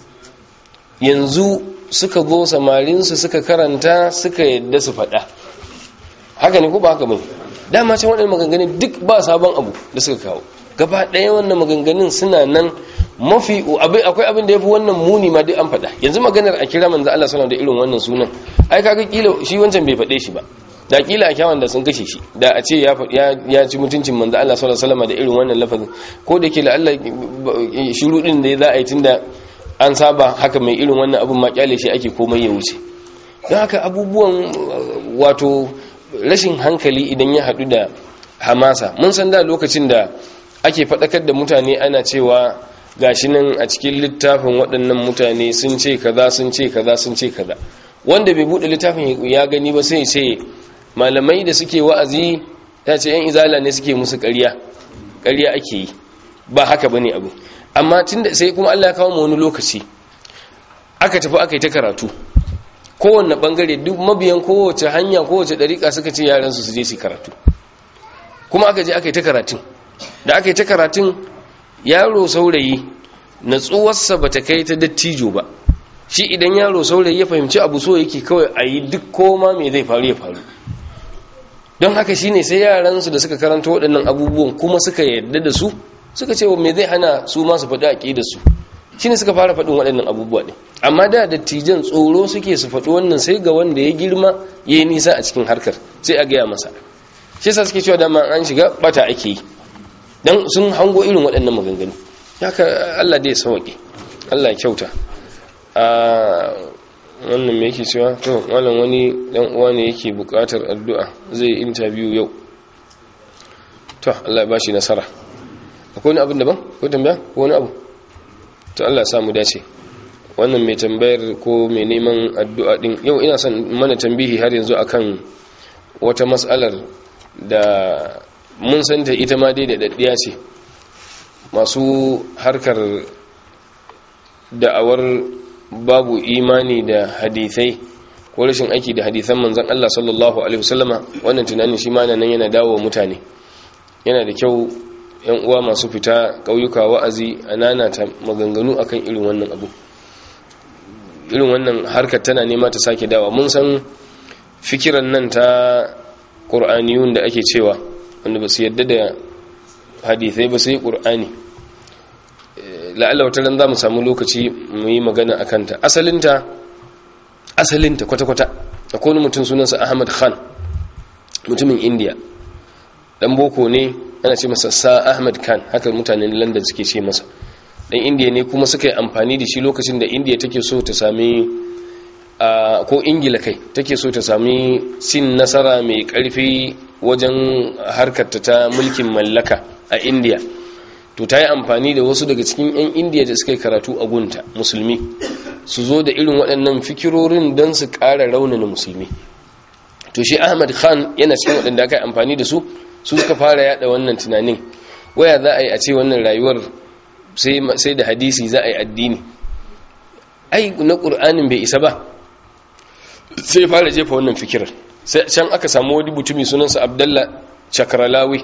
yanzu suka zo samarinsu suka karanta suka yadda su faɗa haka ne ko ba haka bai dama can waɗannan maganganun duk ba sabon abu da suka kawo gaba ɗaya wannan maganganun suna nan mafi akwai abin da ya fi wannan muni ma duk an faɗa yanzu maganar a kira manzo Allah sallallahu da irin wannan sunan ai kaga kila shi wancan bai faɗe shi ba da kila a kyawun da sun kashe shi da a ce ya ya ci mutuncin manzo Allah sallallahu alaihi da irin wannan lafazin ko da kila Allah shiru din da za a yi tunda an saba haka mai irin wannan abin ma kyale shi ake komai ya wuce don haka abubuwan wato rashin hankali idan ya haɗu da hamasa mun san da lokacin da ake faɗakar da mutane ana cewa gashi nan a cikin littafin waɗannan mutane sun ce kaza sun ce kaza sun ce kaza wanda bai buɗe littafin ya gani ba sai ce malamai da suke wa'azi ta ce yan izala ne suke musu ƙarya ƙarya ake yi ba haka bane abu amma tunda sai kuma Allah ya kawo mu wani lokaci aka tafi aka yi ta karatu kowanne bangare duk mabiyan kowace hanya kowace dariƙa suka ce yaran su su je su karatu kuma aka je aka yi ta karatun da aka yi ta karatun yaro saurayi natsuwarsa ba ta kai ta dattijo ba shi idan yaro saurayi ya fahimci abu so yake kawai a yi duk koma mai zai faru ya faru don haka shi ne sai yaransu da suka karanta waɗannan abubuwan kuma suka yarda da su suka ce wa mai zai hana su masu faɗi aƙi da su shi ne suka fara faɗin waɗannan abubuwa ne amma da dattijan tsoro suke su faɗi wannan sai ga wanda ya girma ya yi nisa a cikin harkar sai a gaya masa shi sa suke cewa dama an shiga bata ake yi dan sun hango irin waɗannan maganganu haka Allah dai sauke Allah ya kyauta a wannan me yake cewa to malam wani dan uwa ne yake buƙatar addu'a zai interview yau to Allah ya bashi nasara akwai wani abin daban ko tambaya ko wani abu to Allah ya samu dace wannan mai tambayar ko mai neman addu'a din yau ina son mana tambihi har yanzu akan wata mas'alar da mun santa ita ma dai da daddiya ce masu harkar da'awar babu imani da hadithai ko rashin aiki da hadithan manzan Allah sallallahu alaihi wasallama wannan tunanin shi ma nan yana dawo mutane yana da kyau yan uwa masu fita ƙauyuka wa'azi a nanata maganganu akan irin wannan abu irin wannan harkar tana nema ta sake dawa mun san fikiran nan ta ƙur'aniyun da ake cewa wanda ba su yadda da hadithai ba sai ƙur'ani la'alla wata ran za mu samu lokaci mu yi magana a kanta asalinta asalinta kwata-kwata akwai wani mutum sunansa ahmad khan mutumin indiya dan boko ne ana ce masa sa ahmad khan haka mutanen london suke ce masa dan indiya ne kuma suka yi amfani da shi lokacin da indiya take so ta sami ko ingila kai take so ta sami sin nasara mai karfi wajen harkarta ta mulkin mallaka a indiya to ta yi amfani da wasu daga cikin 'yan indiya da suka yi karatu a gunta musulmi su zo da irin waɗannan fikirorin don su ƙara raunana musulmi to shi ahmad khan yana cikin waɗanda aka yi amfani da su su suka fara yada wannan tunanin waya za a yi a ce wannan rayuwar sai da hadisi za a yi addini ai na ƙur'anin bai isa ba sai fara jefa wannan fikirar sai can aka samu wani mutumi sunansa abdallah chakralawi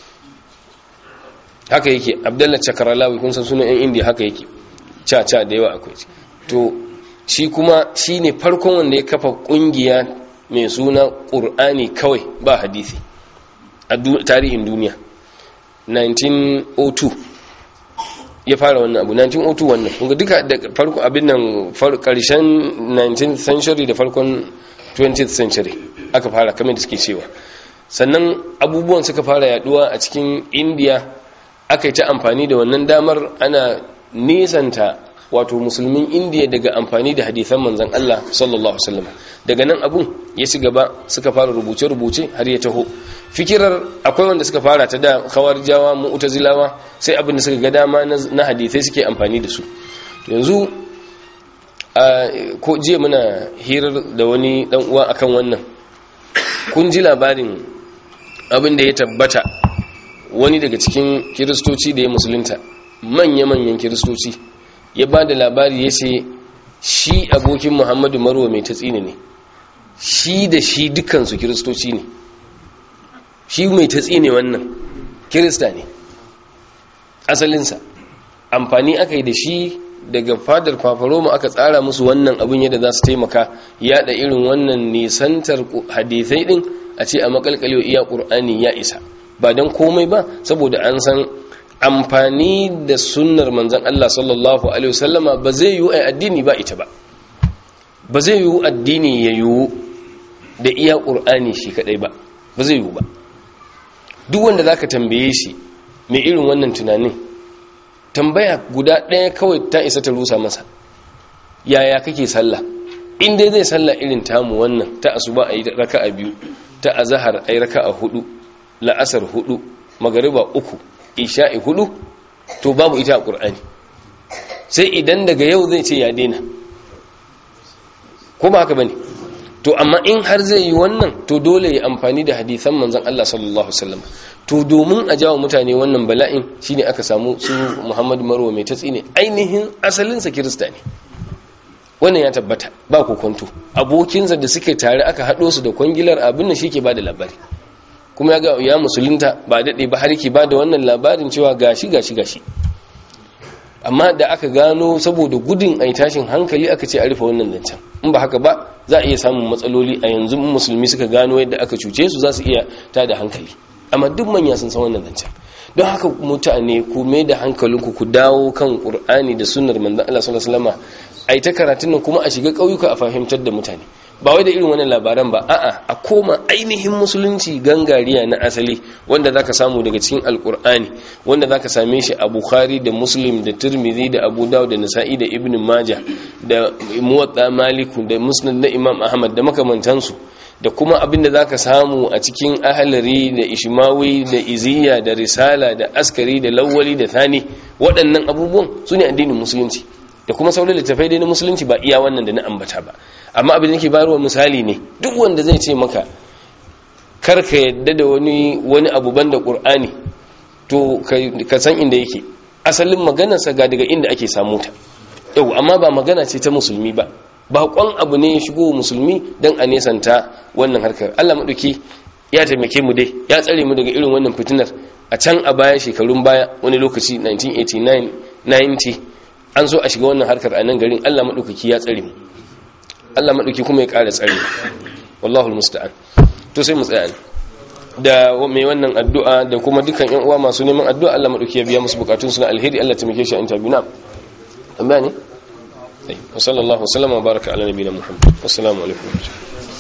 haka yake abdallah chakralawi kun san sunan yan indiya haka yake cha cha da yawa akwai to shi kuma shi ne farkon wanda ya kafa kungiya mai suna ƙur'ani kawai ba hadisi a tarihin duniya 1902 ya fara wannan abu 1902 wannan kunga duka da farko abin nan karshen 19th century da farkon 20th century aka fara kamar da suke cewa sannan abubuwan suka fara yaduwa a cikin india aka yi ta amfani da wannan damar ana nisanta wato musulmin indiya daga amfani da hadithan manzan Allah sallallahu Alaihi daga nan abun ya ci gaba suka fara rubuce-rubuce har ya taho fikirar akwai wanda suka fara ta da jawa mu'tazilawa sai abin da suka ga dama na hadithai suke amfani da su yanzu ko jiya muna hirar da wani dan uwa akan wannan kun ji labarin abin da ya tabbata wani daga cikin kiristoci da ya musulunta manya-manyan kiristoci ya ba da labari ya ce shi abokin muhammadu marwa mai tatsini ne shi da shi dukansu kiristoci ne shi mai tatsini wannan kirista ne asalinsa amfani aka yi da shi daga fadar fafaroma aka tsara musu wannan abin yadda za su taimaka yada irin wannan nisantar hadithai din a ce a makalkalewa iya ƙur'ani ya isa ba don komai ba saboda an san amfani da sunnar manzan Allah sallallahu Alaihi wasallama ba zai yiwu a addini ba ita ba ba zai yiwu addini ya yiwu da iya ƙur'ani shi kaɗai ba ba zai yiwu ba duk wanda za ka tambaye shi mai irin wannan tunanin tambaya guda ɗaya kawai ta isa ta rusa masa yaya kake sallah in dai zai sallah irin tamu wannan ta asuba a yi raka a biyu ta azahar a yi raka a hudu la'asar hudu magariba uku isha'i hudu to babu ita a ƙur'ani sai idan daga yau zai ce ya daina ko ba haka bane to amma in har zai yi wannan to dole ya amfani da hadisan manzon Allah sallallahu alaihi wasallam to domin a jawo mutane wannan bala'in shine aka samu su Muhammad Marwa mai tatsi ne ainihin asalin sa Kirista ne wannan ya tabbata ba kokonto abokinsa da suke tare aka hado su da kwangilar abin nan shike bada labari kuma ya ga ya musulunta ba daɗe ba har ki ba da wannan labarin cewa gashi gashi gashi amma da aka gano saboda gudun ai tashin hankali aka ce a rufe wannan zancen in ba haka ba za a iya samun matsaloli a yanzu musulmi suka gano yadda aka cuce su za su iya ta da hankali amma duk manya sun san wannan zancen don haka mutane ku mai da hankalinku ku dawo kan qur'ani da sunnar manzon Allah sallallahu alaihi wasallam ai ta karatun nan kuma a shiga ƙauyuka a fahimtar da mutane ba wai da irin wannan labaran ba a'a a koma ainihin musulunci gangariya na asali wanda zaka samu daga cikin alkur'ani wanda zaka same shi a bukhari da muslim da tirmidhi da abu dawud da nasa'i da ibn majah da muwatta maliku da musnad na imam ahmad da makamantansu da kuma abinda zaka samu a cikin ahlari da ishmawi da iziya da risala da askari da lawwali da thani waɗannan abubuwan sune addinin musulunci da kuma sauran littafai dai na musulunci ba iya wannan da na ambata ba amma abin da nake bayarwa misali ne duk wanda zai ce maka kar ka yadda da wani wani abu banda qur'ani to ka san inda yake asalin maganarsa ga daga inda ake samu ta yau amma ba magana ce ta musulmi ba baƙon abu ne ya shigo musulmi don a nesanta wannan harkar Allah maɗauki ya taimake mu dai ya tsare mu daga irin wannan fitinar a can a baya shekarun baya wani lokaci 1989 90 an so a shiga wannan harkar a nan garin Allah maɗaukaki ya tsare mu Allah maɗauki kuma ya ƙara tsare wallahu musta'an to sai mu tsaya da mai wannan addu'a da kuma dukkan ƴan uwa masu neman addu'a Allah maɗauki ya biya musu bukatun su na alheri Allah ta mike shi an tabi na amma ne wa sallallahu wa sallama baraka ala nabiyina muhammad assalamu alaikum